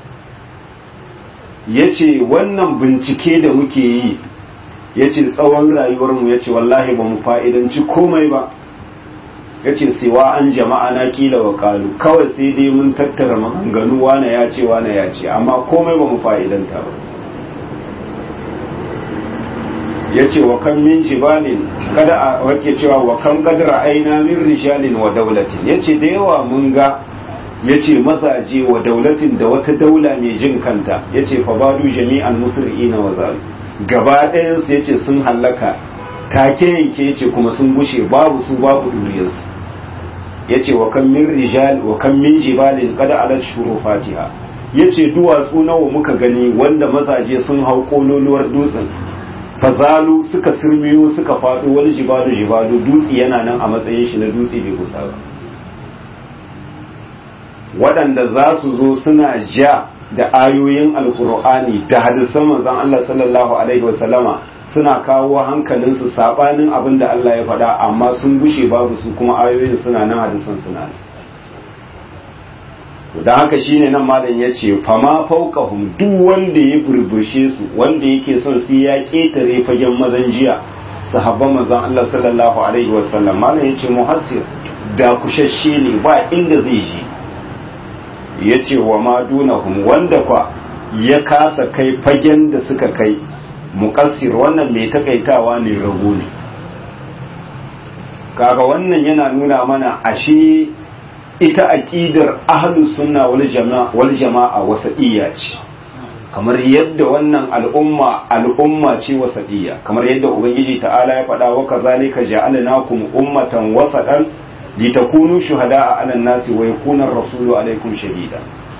ya ce wannan bincike da muke yi ya ce tsawon rayuwarmu ya ce wallahi ba mu fa'idanci komai ba ya ce siwa an jama'a na kila wa kalu kawai sai dai mun tattara maganganu wane ya ce wane ya ce amma komai ba mu fa'idanta ba ya ce wa kan min jibalin kada a wake cewa wa kan kadra aina min rijalin wa daulatin ya ce da yawa mun ga ya ce mazaje wa daulatin da wata daula mai jin kanta ya ce fa badu jami'an musri'ina wa zalu gaba ɗayansu ya ce sun hallaka take yanke ce kuma sun gushe babu su babu duriyarsu ya ce wa kan min rijal wa kan min jibalin kada alat shuru fatiha ya ce duwatsu nawa muka gani wanda mazaje sun hau kololuwar dutsen fazalu suka sirmiyo suka faɗo wani jibalu jibalu dutse yana nan a matsayin shi na dutse bai kusa ba waɗanda za su zo suna ja da ayoyin alkur'ani da hadisan manzon Allah sallallahu alaihi wasallama suna kawo hankalinsu sabanin abin da Allah ya faɗa amma sun gushe babu su kuma ayoyin suna nan hadisan suna nan don haka shine nan malam ya ce fama fauqahum duk wanda ya burbushe su wanda yake son su ya ketare fagen mazan jiya sahabban manzon Allah sallallahu alaihi wasallam malam ya ce muhassir da kushashe ne ba inda zai je ya ce wa ma dunahum wanda kwa ya kasa kai fagen da suka kai muqassir wannan mai takaitawa ne rago ne kaga wannan yana nuna mana ashe ita aqidar ahlus sunna wal jama'a wal jama'a wasatiyya ce kamar yadda wannan al'umma al'umma ce wasatiyya kamar yadda ubangiji ta'ala ya faɗa wa kazalika ja'alnakum ummatan wasatan litakunu shuhada'a 'alan nasi wa yakuna ar-rasulu 'alaykum shahida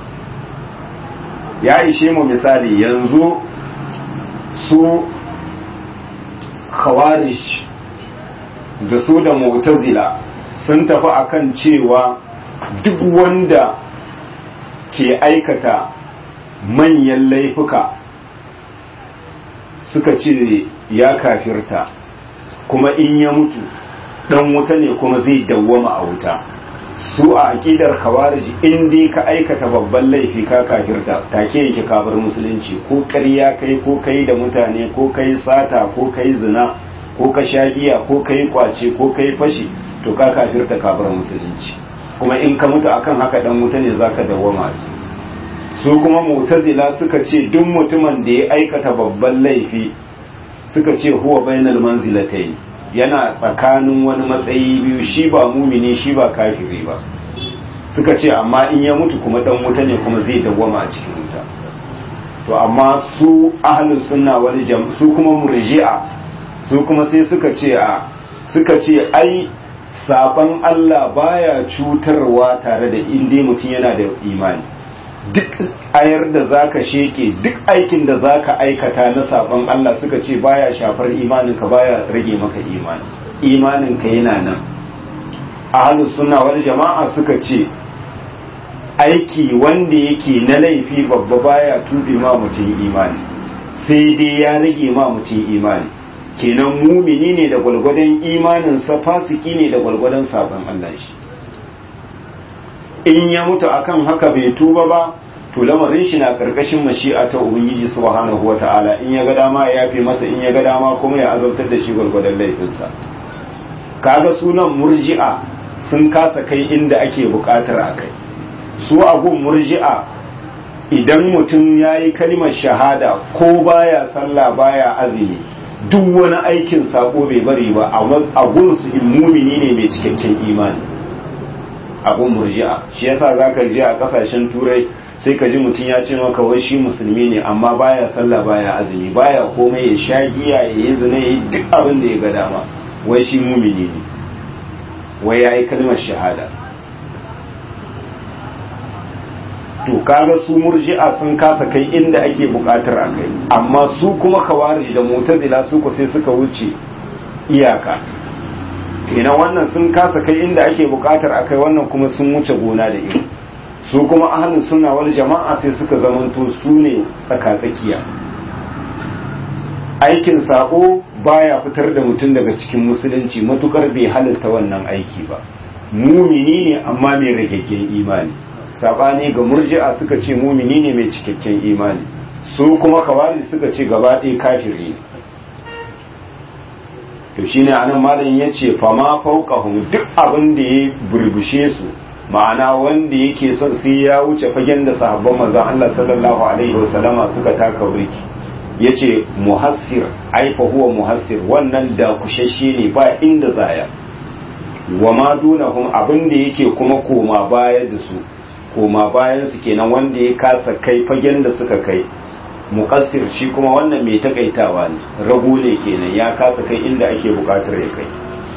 ya ishe mu misali yanzu su khawarij da su da mu'tazila sun tafi akan cewa duk wanda ke aikata manyan laifuka suka ce ya kafirta kuma in ya mutu dan wuta ne kuma zai dawwama a wuta su a aƙidar khawarij in dai ka aikata babban laifi ka kafirta take yake kafir musulunci ko ƙarya kai ko kai da mutane ko kai sata ko kai zina ko ka sha giya ko kai kwace ko kai fashi to ka kafirta kafir musulunci kuma in ka mutu akan haka dan wuta ne zaka dawwama su kuma mu'tazila suka ce duk mutumin da ya aikata babban laifi suka ce huwa bainal manzilatayn yana tsakanin wani matsayi biyu shi ba mumini shi ba kafiri ba suka ce amma in ya mutu kuma dan wuta ne kuma zai dawwama a cikin wuta to amma su ahlus sunna wal jam su kuma murji'a su kuma sai suka ce a suka ce ai saban Allah baya cutarwa tare da inda mutum yana da imani duk ayar da zaka sheke duk aikin da zaka aikata na saban Allah suka ce baya shafar imaninka baya rage maka imani imaninka yana nan ahlus sunna wal jama'a suka ce aiki wanda yake na laifi babba baya tuɓe ma mutum imani sai dai ya rage ma mutum imani kenan mumini ne da gwalgwadon imaninsa fasiki ne da gwalgwadon sabon Allah shi in ya mutu akan haka bai tuba ba to lamarin shi na karkashin mashi'a ta ubangiji subhanahu wata'ala in ya ga dama ya yafe masa in ya ga dama kuma ya azabtar da shi gwalgwadon laifinsa kaga sunan murji'a sun kasa kai inda ake bukatar a kai su agun murji'a idan mutum ya yi kalmar shahada ko baya sallah baya azumi duk wani aikin sako bai bari ba a gunsu mumini ne mai cikakken imani abun murji'a shi yasa zaka je a kasashen turai sai ka ji mutum ya ce maka wai shi musulmi ne amma baya sallah baya azumi baya komai ya sha giya ya yi zina ya yi duk abin da ya ga dama wai shi mumini ne wai ya yi kalmar shahada to kaga su murji'a sun kasa kai inda ake bukatar a kai amma su kuma khawarij da mu'tazila su ko sai suka wuce iyaka kenan wannan sun kasa kai inda ake bukatar a kai wannan kuma sun wuce gona da iri su kuma ahlus sunna wal jama'a sai suka zamanto su ne tsakatsakiya aikin sako baya fitar da mutum daga cikin musulunci matukar bai halitta wannan aiki ba mumini ne amma mai ragaggen imani sabani ga murji'a suka ce mumini ne mai cikakken imani su kuma kawari suka ce gaba ɗaya kafiri ne to shine anan malam ya ce fama fauqahum duk abin da ya burbushe su ma'ana wanda yake son sai ya wuce fagen da sahabban manzon Allah sallallahu alaihi wasallama suka taka burki yace muhassir ai fa huwa muhassir wannan da kushashe ne ba inda zaya wa ma dunahum abin da yake kuma koma baya da su koma bayan su kenan wanda ya kasa kai fagen da suka kai muqassir shi kuma wannan mai takaitawa ne rago ne kenan ya kasa kai inda ake bukatar ya kai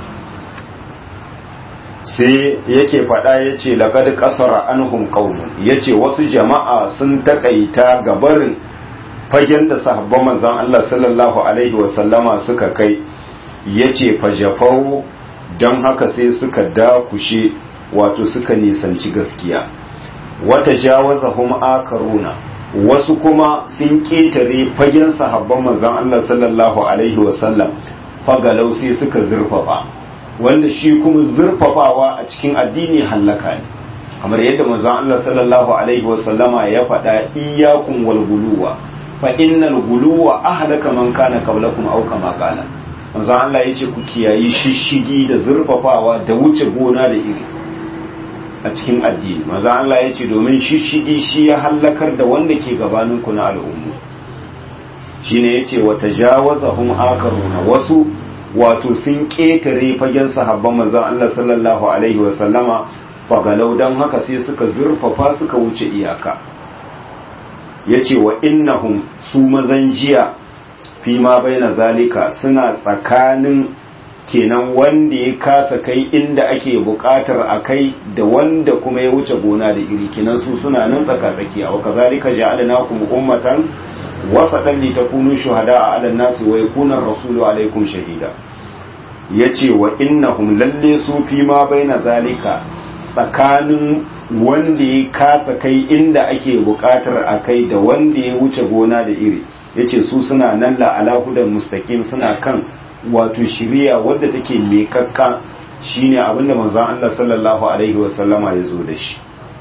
sai yake faɗa ya ce laƙad ƙasara anhum qaumun ya ce wasu jama'a sun takaita gabarin fagen da sahabban manzon Allah sallallahu alaihi wasallama suka kai ya ce fajafau don haka sai suka dakushe wato suka nisanci gaskiya wata jawazahum akaruna wasu kuma sun ƙetare fagen sahabban manzon Allah sallallahu alaihi wasallam fagalau sai suka zurfafa wanda shi kuma zurfafawa a cikin addini hallaka ne kamar yadda manzon Allah sallallahu alaihi wasallama ya faɗa iyyakum wal guluwa fa innal guluwa ahlaka man kana qablakum aw kama qala manzon Allah yace ku kiyayi shishigi da zurfafawa da wuce gona da iri a cikin addini manzon Allah yace domin shishigi shi ya halakar da wanda ke gabanin ku na al'ummu shine yace wa tajawazahum akaruna wasu wato sun ketare fagen sahabban manzon Allah sallallahu alaihi wasallama fagalau don haka sai suka zurfafa suka wuce iyaka ya ce wa innahum su mazan jiya fi ma bai na zalika suna tsakanin kenan wanda ya kasa kai inda ake bukatar a kai da wanda kuma ya wuce gona da iri kenan su suna nan tsaka-tsakiya wa kazalika ja'alnakum ummatan wasatan li takunu shuhada ala nasi wa yakuna rasulu alaikum shahida yace wa innahum lalle su fi ma bai na zalika tsakanin wanda ya kasa kai inda ake bukatar a kai da wanda ya wuce gona da iri ya ce su suna nan la'ala hudan mustakim suna kan wato shiriya wadda take mekakka shine abinda manzon Allah sallallahu alaihi wasallama ya zo da shi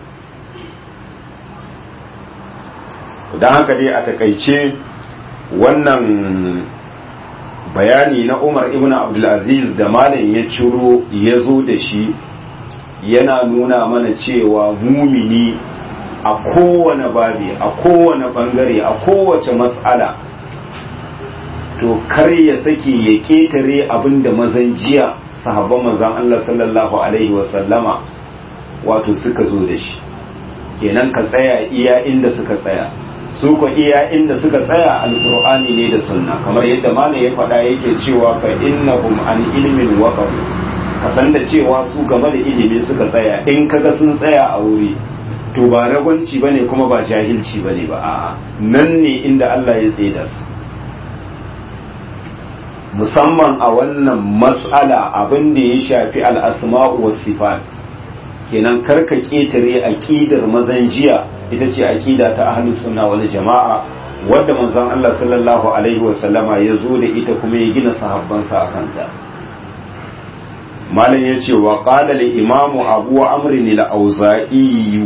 don haka dai a takaice wannan bayani na Umar ibn Abdulaziz da malam ya ciro ya zo da shi yana nuna mana cewa mumini a kowane babi a kowane bangare a kowace matsala to kar ya sake ya ketare abinda mazan jiya sahabban mazan Allah sallallahu alaihi wasallama wato suka zo da shi kenan ka tsaya iya inda suka tsaya su ko iya inda suka tsaya alqur'ani ne da sunna kamar yadda malam ya faɗa yake cewa fa innahum an ilmin waqaf ka san da cewa su game da ilimi suka tsaya in kaga sun tsaya a wuri to ba ragwanci bane kuma ba jahilci bane ba a'a nan ne inda Allah ya tsaida su musamman a wannan mas'ala abin da ya shafi al-asma'u was sifat kenan karka ketare aqidar mazan jiya ita ce aqida ta ahlus sunna wal jama'a wadda manzon Allah sallallahu alaihi wasallama ya zo da ita kuma ya gina sahabbansa akan ta malam ya ce wa ƙala da imamu abu amrin al-auza'i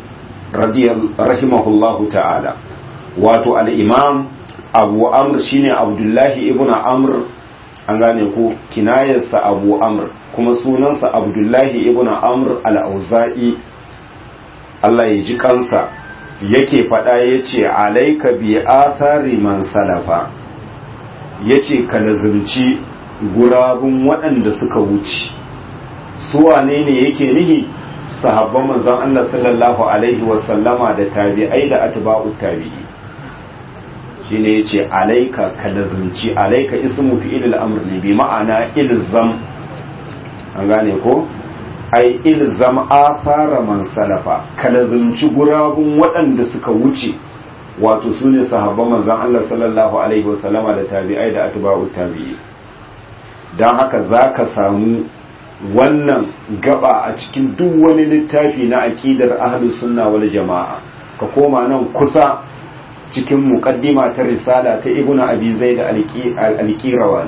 rahimahullahu ta'ala wato al-imam abu amr shine abdullahi ibn amr an gane ko kinayarsa abu amr kuma sunansa abdullahi ibn amr al-auza'i Allah ya ji kansa yake faɗa ya ce alaika bi athari man salafa ya ce ka lazimci gurabun waɗanda suka wuce su wane ne yake nihi sahabban manzon Allah sallallahu alaihi wasallama da tabi'ai da atba'u tabi'i shine yace alaika ka lazimci alaika ismu fi'il al-amr ne bi ma'ana ilzam an gane ko ai ilzam athara man salafa ka lazimci gurabun waɗanda suka wuce wato sune sahabban manzon Allah sallallahu alaihi wasallama da tabi'ai da atba'u tabi'i don haka za ka samu wannan gaba a cikin duk wani littafi na aƙidar ahlus sunna wal jama'a ka koma nan kusa cikin muqaddima ta risala ta ibnu abi zaid al-qirawani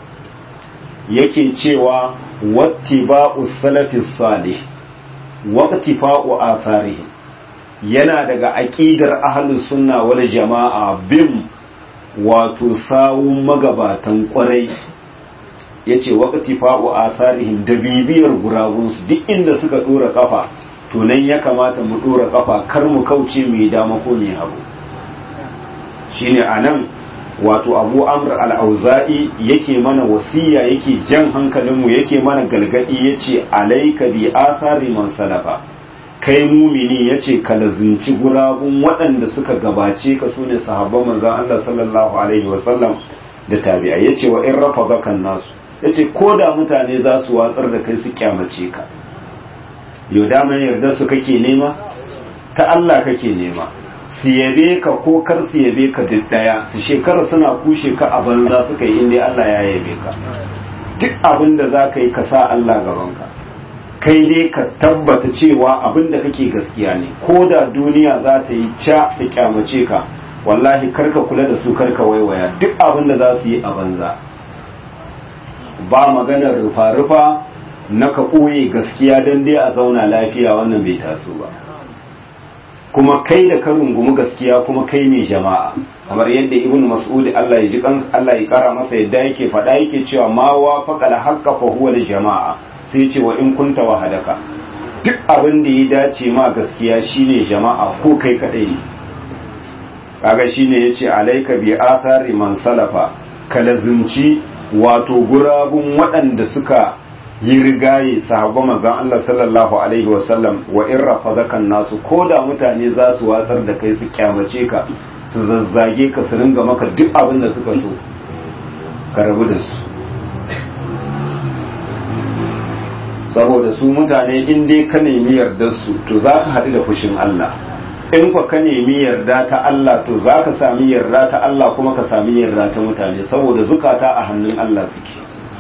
yake cewa wattiba'u salafis salih waqtifa'u atharihim yana daga aƙidar ahlus sunna wal jama'a bin wato sawun magabatan kwarai ya ce waƙati fa'o a tarihin da bibiyar gurabunsu duk inda suka ɗora ƙafa to nan ya kamata mu ɗora ƙafa kar mu kauce mai dama ko mai hagu shi ne a nan wato abu amr al'auza'i yake mana wasiya yake jan hankalinmu yake mana galgadi ya ce alaika bi athari man salafa kai mumini ya ce ka lazinci gurabun waɗanda suka gabace ka su ne sahabban manzan Allah sallallahu alaihi wasallam da tabi'a ya ce wa in rafa zakan nasu ya ce ko da mutane za su watsar da kai su kyamace ka yau daman yarda su kake nema ta Allah kake nema su yabe ka ko kar su yabe ka duk daya su shekara suna kushe ka a banza suka yi inda Allah ya yabe ka duk abin da za ka yi ka sa Allah gabanka kai dai ka tabbata cewa abin da kake gaskiya ne ko da duniya za ta yi ca ta kyamace ka wallahi karka kula da su karka waiwaya duk abin da za su yi a banza ba maganar rufa-rufa na ka ɓoye gaskiya don dai a zauna lafiya wannan bai taso ba kuma kai da ka rungumi gaskiya kuma kai ne jama'a kamar yadda ibn mas'ud Allah ya ji kan Allah ya kara masa yadda yake faɗa yake cewa ma wa faqala haqqa fa huwa jama'a sai ce wa in kunta wahadaka duk abin da ya dace ma gaskiya shine jama'a ko kai kadai ne kaga shine yace alaika bi athari man salafa kalazunci wato gurabun waɗanda suka yi rigaye sahabban manzon Allah sallallahu alaihi wasallam wa in rafazakan nasu ko da mutane za su watsar da kai su kyamace ka su zazzage ka su ringa maka duk abin da suka so ka rabu da su saboda su mutane in dai ka nemi yardar su to za ka haɗu da fushin Allah in kwa ka nemi yarda ta Allah to za ka sami yarda ta Allah kuma ka sami yarda ta mutane saboda zukata a hannun Allah suke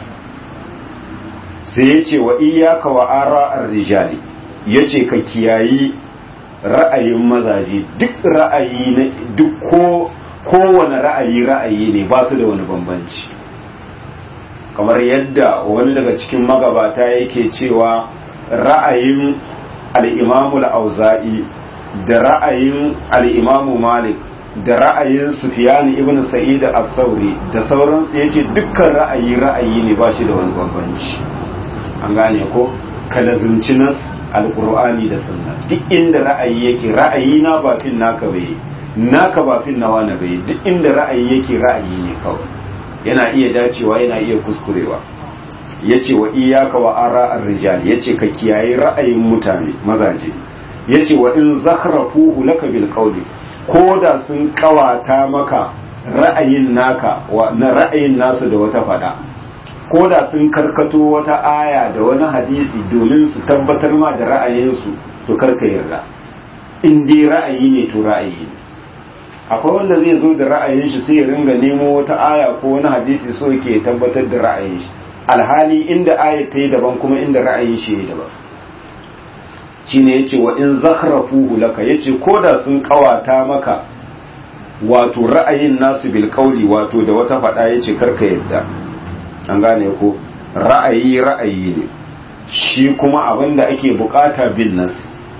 sai ya ce wa iyaka wa ara'ar rijali ya ce ka kiyayi ra'ayin mazaje duk ra'ayi na duk ko kowane ra'ayi ra'ayi ne ba su da wani bambanci kamar yadda wani daga cikin magabata yake cewa ra'ayin al'imamul auza'i da ra'ayin al'imamu malik da ra'ayin sufiyani ibn sa'id al-thawri da sauransu yace dukkan ra'ayi ra'ayi ne ba shi da wani bambanci an gane ko kalazunci nas alqur'ani da sunna duk inda ra'ayi yake ra'ayi na ba fin naka bai naka ba fin nawa na bai duk inda ra'ayi yake ra'ayi ne kawai yana iya dacewa yana iya kuskurewa yace wa iyyaka wa ara ar-rijal yace ka kiyaye ra'ayin mutane mazaje yace wa in zakhrafuhu laka bil qawli ko da sun kawata maka ra'ayin naka wa na ra'ayin nasu da wata fada ko da sun karkato wata aya da wani hadisi domin su tabbatar ma da ra'ayinsu to karka yarda in dai ra'ayi ne to ra'ayi ne akwai wanda zai zo da ra'ayin shi sai ya ringa nemo wata aya ko wani hadisi so yake tabbatar da ra'ayin shi alhali inda aya ta yi daban kuma inda ra'ayin shi ya daban shine yace wa in zakhrafuhu laka yace koda sun kawata maka wato ra'ayin nasu bil qawli wato da wata fada yace karka yadda an gane ko ra'ayi ra'ayi ne shi kuma abinda ake bukata bin nas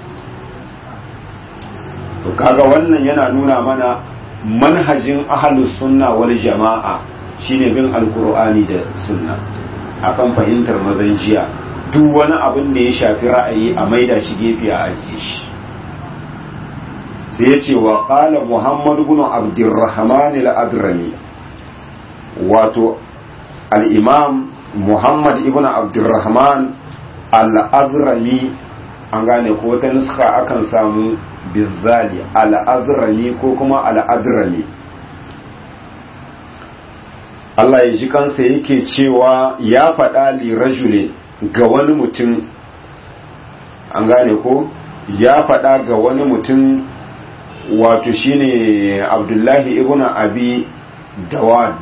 to kaga wannan yana nuna mana manhajin ahlus sunna wal jama'a shine bin alqur'ani da sunna akan fahimtar mazan jiya duk wani abin da ya shafi ra'ayi a maida shi gefe a ajiye shi sai ya ce wa ƙala muhammad bin abdurrahman al-adrami wato al-imam muhammad ibn abdurrahman al-adrami an gane ko wata nuska akan samu bizali al-adrami ko kuma al-adrami Allah ya ji kansa yake cewa ya faɗa li rajulin ga wani mutum an gane ko ya faɗa ga wani mutum wato shine abdullahi ibn abi dawad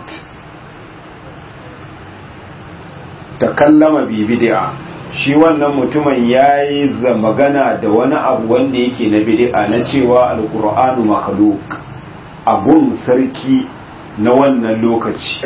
takallama bi bid'a shi wannan mutumin ya yi magana da wani abu wanda yake na bid'a na cewa alkur'anu makhluk abun sarki na wannan lokaci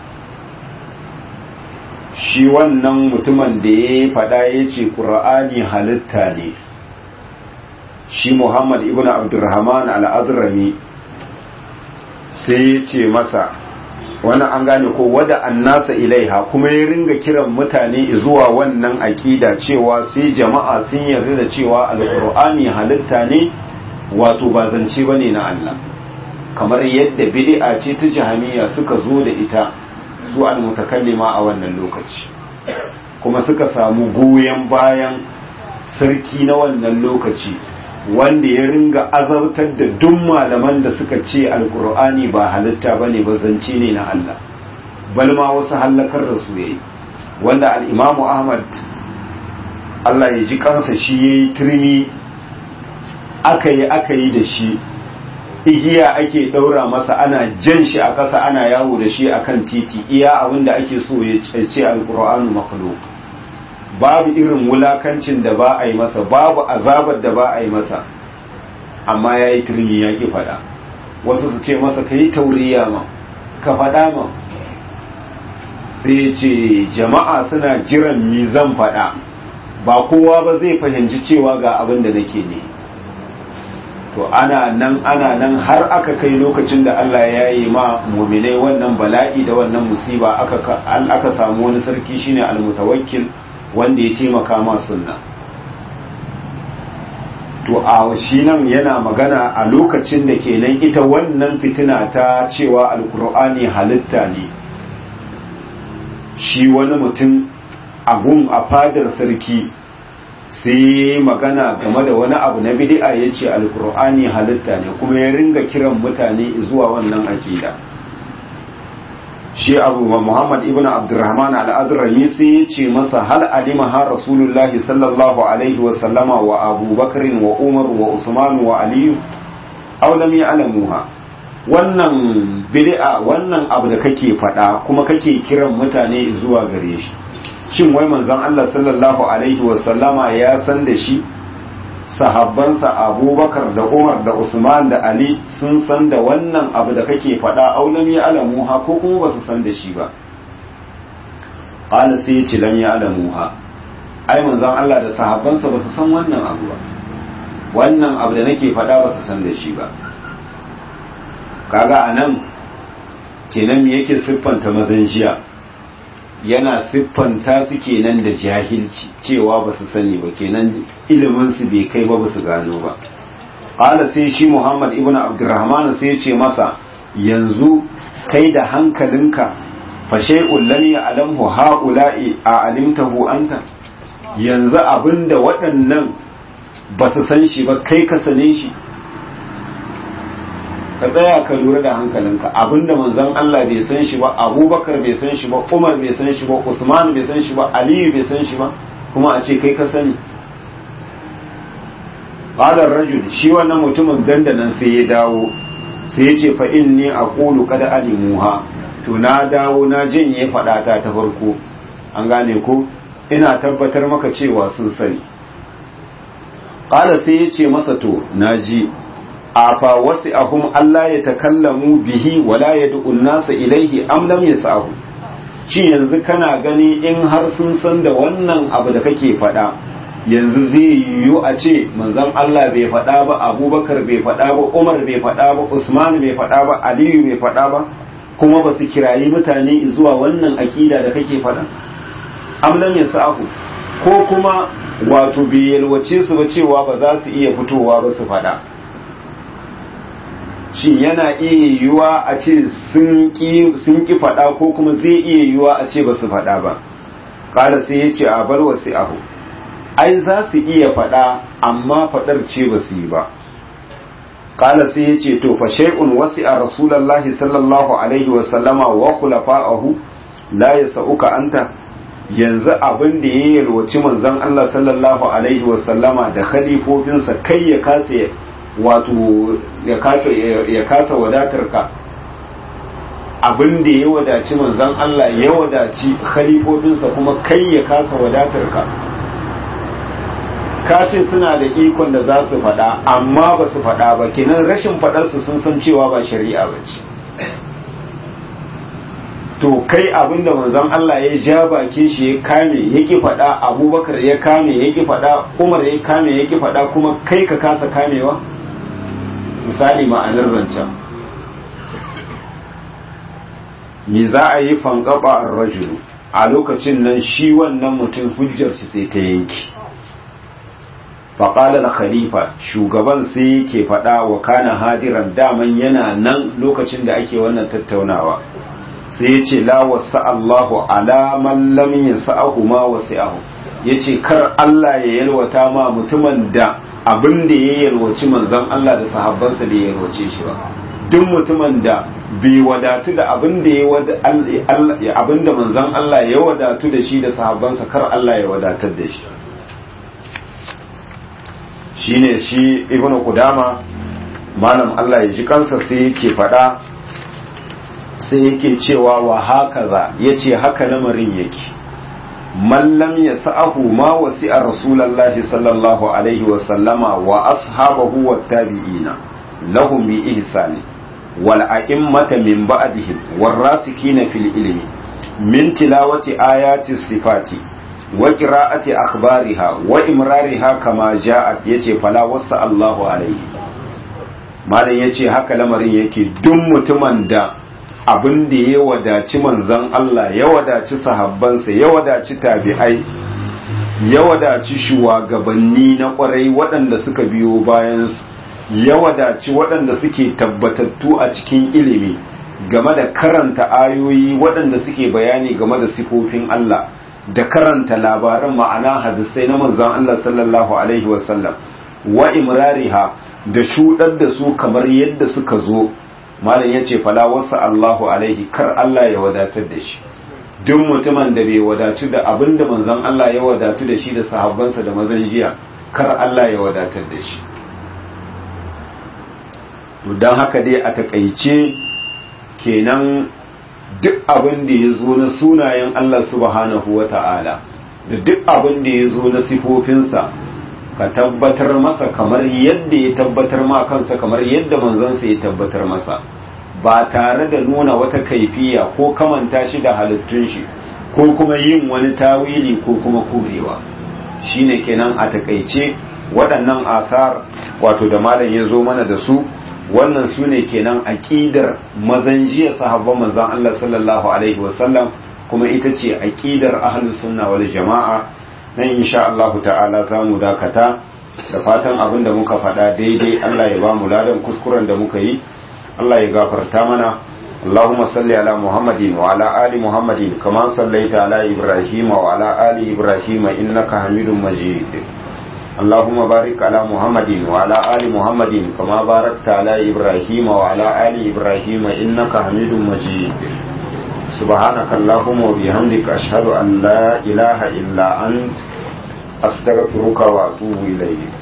shi wannan mutumin da ya faɗa ya ce ƙura'ani halitta ne shi muhammad ibn abdurrahman al'adrami sai ya ce masa wani an gane ko wada annasa ilaiha kuma ya ringa kiran mutane zuwa wannan aƙida cewa sai jama'a sun yarda da cewa alƙur'ani halitta ne wato ba zance ba ne na Allah kamar yadda bid'a ce ta jahamiya suka zo da ita su al-mutakallima a wannan lokaci kuma suka samu goyon bayan sarki na wannan lokaci wanda ya ringa azabtar da duk malaman da suka ce alkur'ani ba halitta bane ba zance ne na Allah bal ma wasu hallakar da su yayi wanda al-imamu Ahmad Allah ya ji kansa shi yayi turmi aka yi aka yi da shi igiya ake ɗaura masa ana jan shi a ƙasa ana yawo da shi akan titi iya abin da ake so ya ce alƙur'anu makhluk babu irin wulakancin da ba a yi masa babu azabar da ba a yi masa amma ya yi turmi ya ki faɗa wasu su ce masa ka yi tauriya ma ka faɗa ma sai ce jama'a suna jiran mi zan faɗa ba kowa ba zai fahimci cewa ga abin da nake ne to ana nan ana nan har aka kai lokacin da Allah ya yi ma muminai wannan bala'i da wannan musiba aka aka samu wani sarki shine almutawakkil wanda ya taimaka ma sunna to a shi nan yana magana a lokacin da kenan ita wannan fitina ta cewa alkur'ani halitta ne shi wani mutum abun a fadar sarki sai magana game da wani abu na bid'a ya ce alkur'ani halitta ne kuma ya ringa kiran mutane zuwa wannan akida shi abu muhammad ibn abdurrahman al'adrami sai ya ce masa hal alima ha rasulullahi sallallahu alaihi wasallama wa abubakar wa umar wa usman wa aliyu aw lam ya'lamuha wannan bid'a wannan abu da kake faɗa kuma kake kiran mutane zuwa gare shi shin wai manzon Allah sallallahu alaihi wasallama ya san da shi sahabbansa abubakar da umar da usman da ali sun san da wannan abu da kake faɗa aulam ya alamuha ko kuma ba su san da shi ba ƙala sai ya ce lam ya alamuha ai manzon Allah da sahabbansa ba su san wannan abu ba wannan abu da nake faɗa ba su san da shi ba kaga anan kenan me yake siffanta mazan jiya yana siffanta su kenan da jahilci cewa ba su sani ba kenan ilimin su bai kai ba ba su gano ba qala sai shi Muhammad ibn Abdurrahman sai ya ce masa yanzu kai da hankalinka fa shay'un lam ya'lamhu ha'ula'i a alimtahu anta yanzu abinda waɗannan ba su san shi ba kai ka sane shi ka tsaya ka lura da hankalinka abinda manzon Allah bai san shi ba Abubakar bai san shi ba Umar bai san shi ba Usman bai san shi ba Aliyu bai san shi ba kuma a ce kai ka sani qala rajul shi wannan mutumin dandanan sai ya dawo sai ya ce fa inni aqulu qad alimuha to na dawo na janye fadata ta farko an gane ko ina tabbatar maka cewa sun sani qala sai ya ce masa to naji afa wasu ahum Allah ya takallamu bihi wala ya du'un nasa ilaihi am lam yasahu shi yanzu kana gani in har sun san da wannan abu da kake faɗa yanzu zai yiwu a ce manzon Allah bai faɗa ba Abubakar bai faɗa ba Umar bai faɗa ba Usman bai faɗa ba Aliyu bai faɗa ba kuma ba su kirayi mutane zuwa wannan akida da kake faɗa am lam yasahu ko kuma wato bai yalwace su ba cewa ba za su iya fitowa ba su faɗa shin yana iya yiwuwa a ce sun ƙi faɗa ko kuma zai iya yiwuwa a ce ba su faɗa ba ƙala sai ya ce a bar wasu ahu ai za su iya faɗa amma faɗar ce ba su yi ba ƙala sai ya ce to fa shay'un wasi a rasulallahi sallallahu alaihi wa sallama wa khulafa'ahu la yasauka anta yanzu abin da ya yalwaci manzon Allah sallallahu alaihi wa sallama da khalifofinsa kai ya kasa wato ya kasa wadatar ka abin da ya wadaci manzan Allah ya wadaci khalifofinsa kuma kai ya kasa wadatar ka ka ce suna da ikon da za su faɗa amma ba su faɗa ba kenan rashin faɗarsu sun san cewa ba shari'a ba ce to kai abin da manzon Allah ya ja bakin shi ya kame ya ki faɗa abubakar ya kame ya ki faɗa umar ya kame ya ki faɗa kuma kai ka kasa kamewa misali ma'anar zancen me za a yi fankaba a rajulu a lokacin nan shi wannan mutum hujjar shi sai ta yanki faƙalar khalifa shugaban sai yake faɗa wa kana hadiran daman yana nan lokacin da ake wannan tattaunawa sai ya ce la wasa Allahu ala man lam yasa'ahu ma wasi'ahu yace kar Allah ya yalwata ma mutumin da abin da ya yalwaci manzon Allah da sahabbansa da ya yalwace shi ba duk mutumin da bai wadatu da abin da ya abin da manzon Allah ya wadatu da shi da sahabbansa kar Allah ya wadatar da shi shine shi ibnu qudama malam Allah ya ji kansa sai yake faɗa sai yake cewa wa hakaza yace haka lamarin yake man lam yas'ahu ma wasi'a rasulullahi sallallahu alaihi wa sallama wa ashabahu wat tabi'ina lahum bi ihsani wal a'immata min ba'dihim war rasikina fil ilmi min tilawati ayati sifati wa qira'ati akhbariha wa imrariha kama ja'at yace fala wasa Allahu alaihi malam yace haka lamarin yake duk mutumin da abin da ya wadaci manzon Allah ya wadaci sahabbansa ya wadaci tabi'ai ya wadaci shugabanni na kwarai waɗanda suka biyo bayansu ya wadaci waɗanda suke tabbatattu a cikin ilimi game da karanta ayoyi waɗanda suke bayani game da sifofin Allah da karanta labaran ma'ana hadisai na manzon Allah sallallahu alaihi wasallam wa imrariha da shudar da su kamar yadda suka zo malam yace fala wasa Allahu alaihi kar Allah ya wadatar da shi duk mutumin da bai wadatu da abinda manzon Allah ya wadatu da shi da sahabbansa da mazan jiya kar Allah ya wadatar da shi don haka dai a takaice kenan duk abin da ya zo na sunayen Allah subhanahu wa ta'ala da duk abin da ya zo na sifofinsa ka tabbatar masa kamar yadda ya tabbatar ma kansa kamar yadda manzansa ya tabbatar masa ba tare da nuna wata kaifiya ko kamanta shi da halittun shi ko kuma yin wani tawili ko kuma korewa shine kenan a takaice waɗannan asar wato da malam ya zo mana da su wannan su ne kenan aƙidar mazan jiya sahabban manzan Allah sallallahu alaihi wasallam kuma ita ce aƙidar ahlus sunna wal jama'a nan insha Allah ta'ala za mu dakata da fatan abin da muka faɗa daidai Allah ya ba mu ladan kuskuren da muka yi Allah ya gafarta mana اللهم صل على محمد وعلى آل محمد كما صليت على إبراهيم وعلى آل إبراهيم إنك حميد مجيد اللهم بارك على محمد وعلى آل محمد كما باركت على إبراهيم وعلى آل إبراهيم إنك حميد مجيد سبحانك اللهم وبحمدك أشهد أن لا إله إلا أنت أستغفرك وأتوب إليك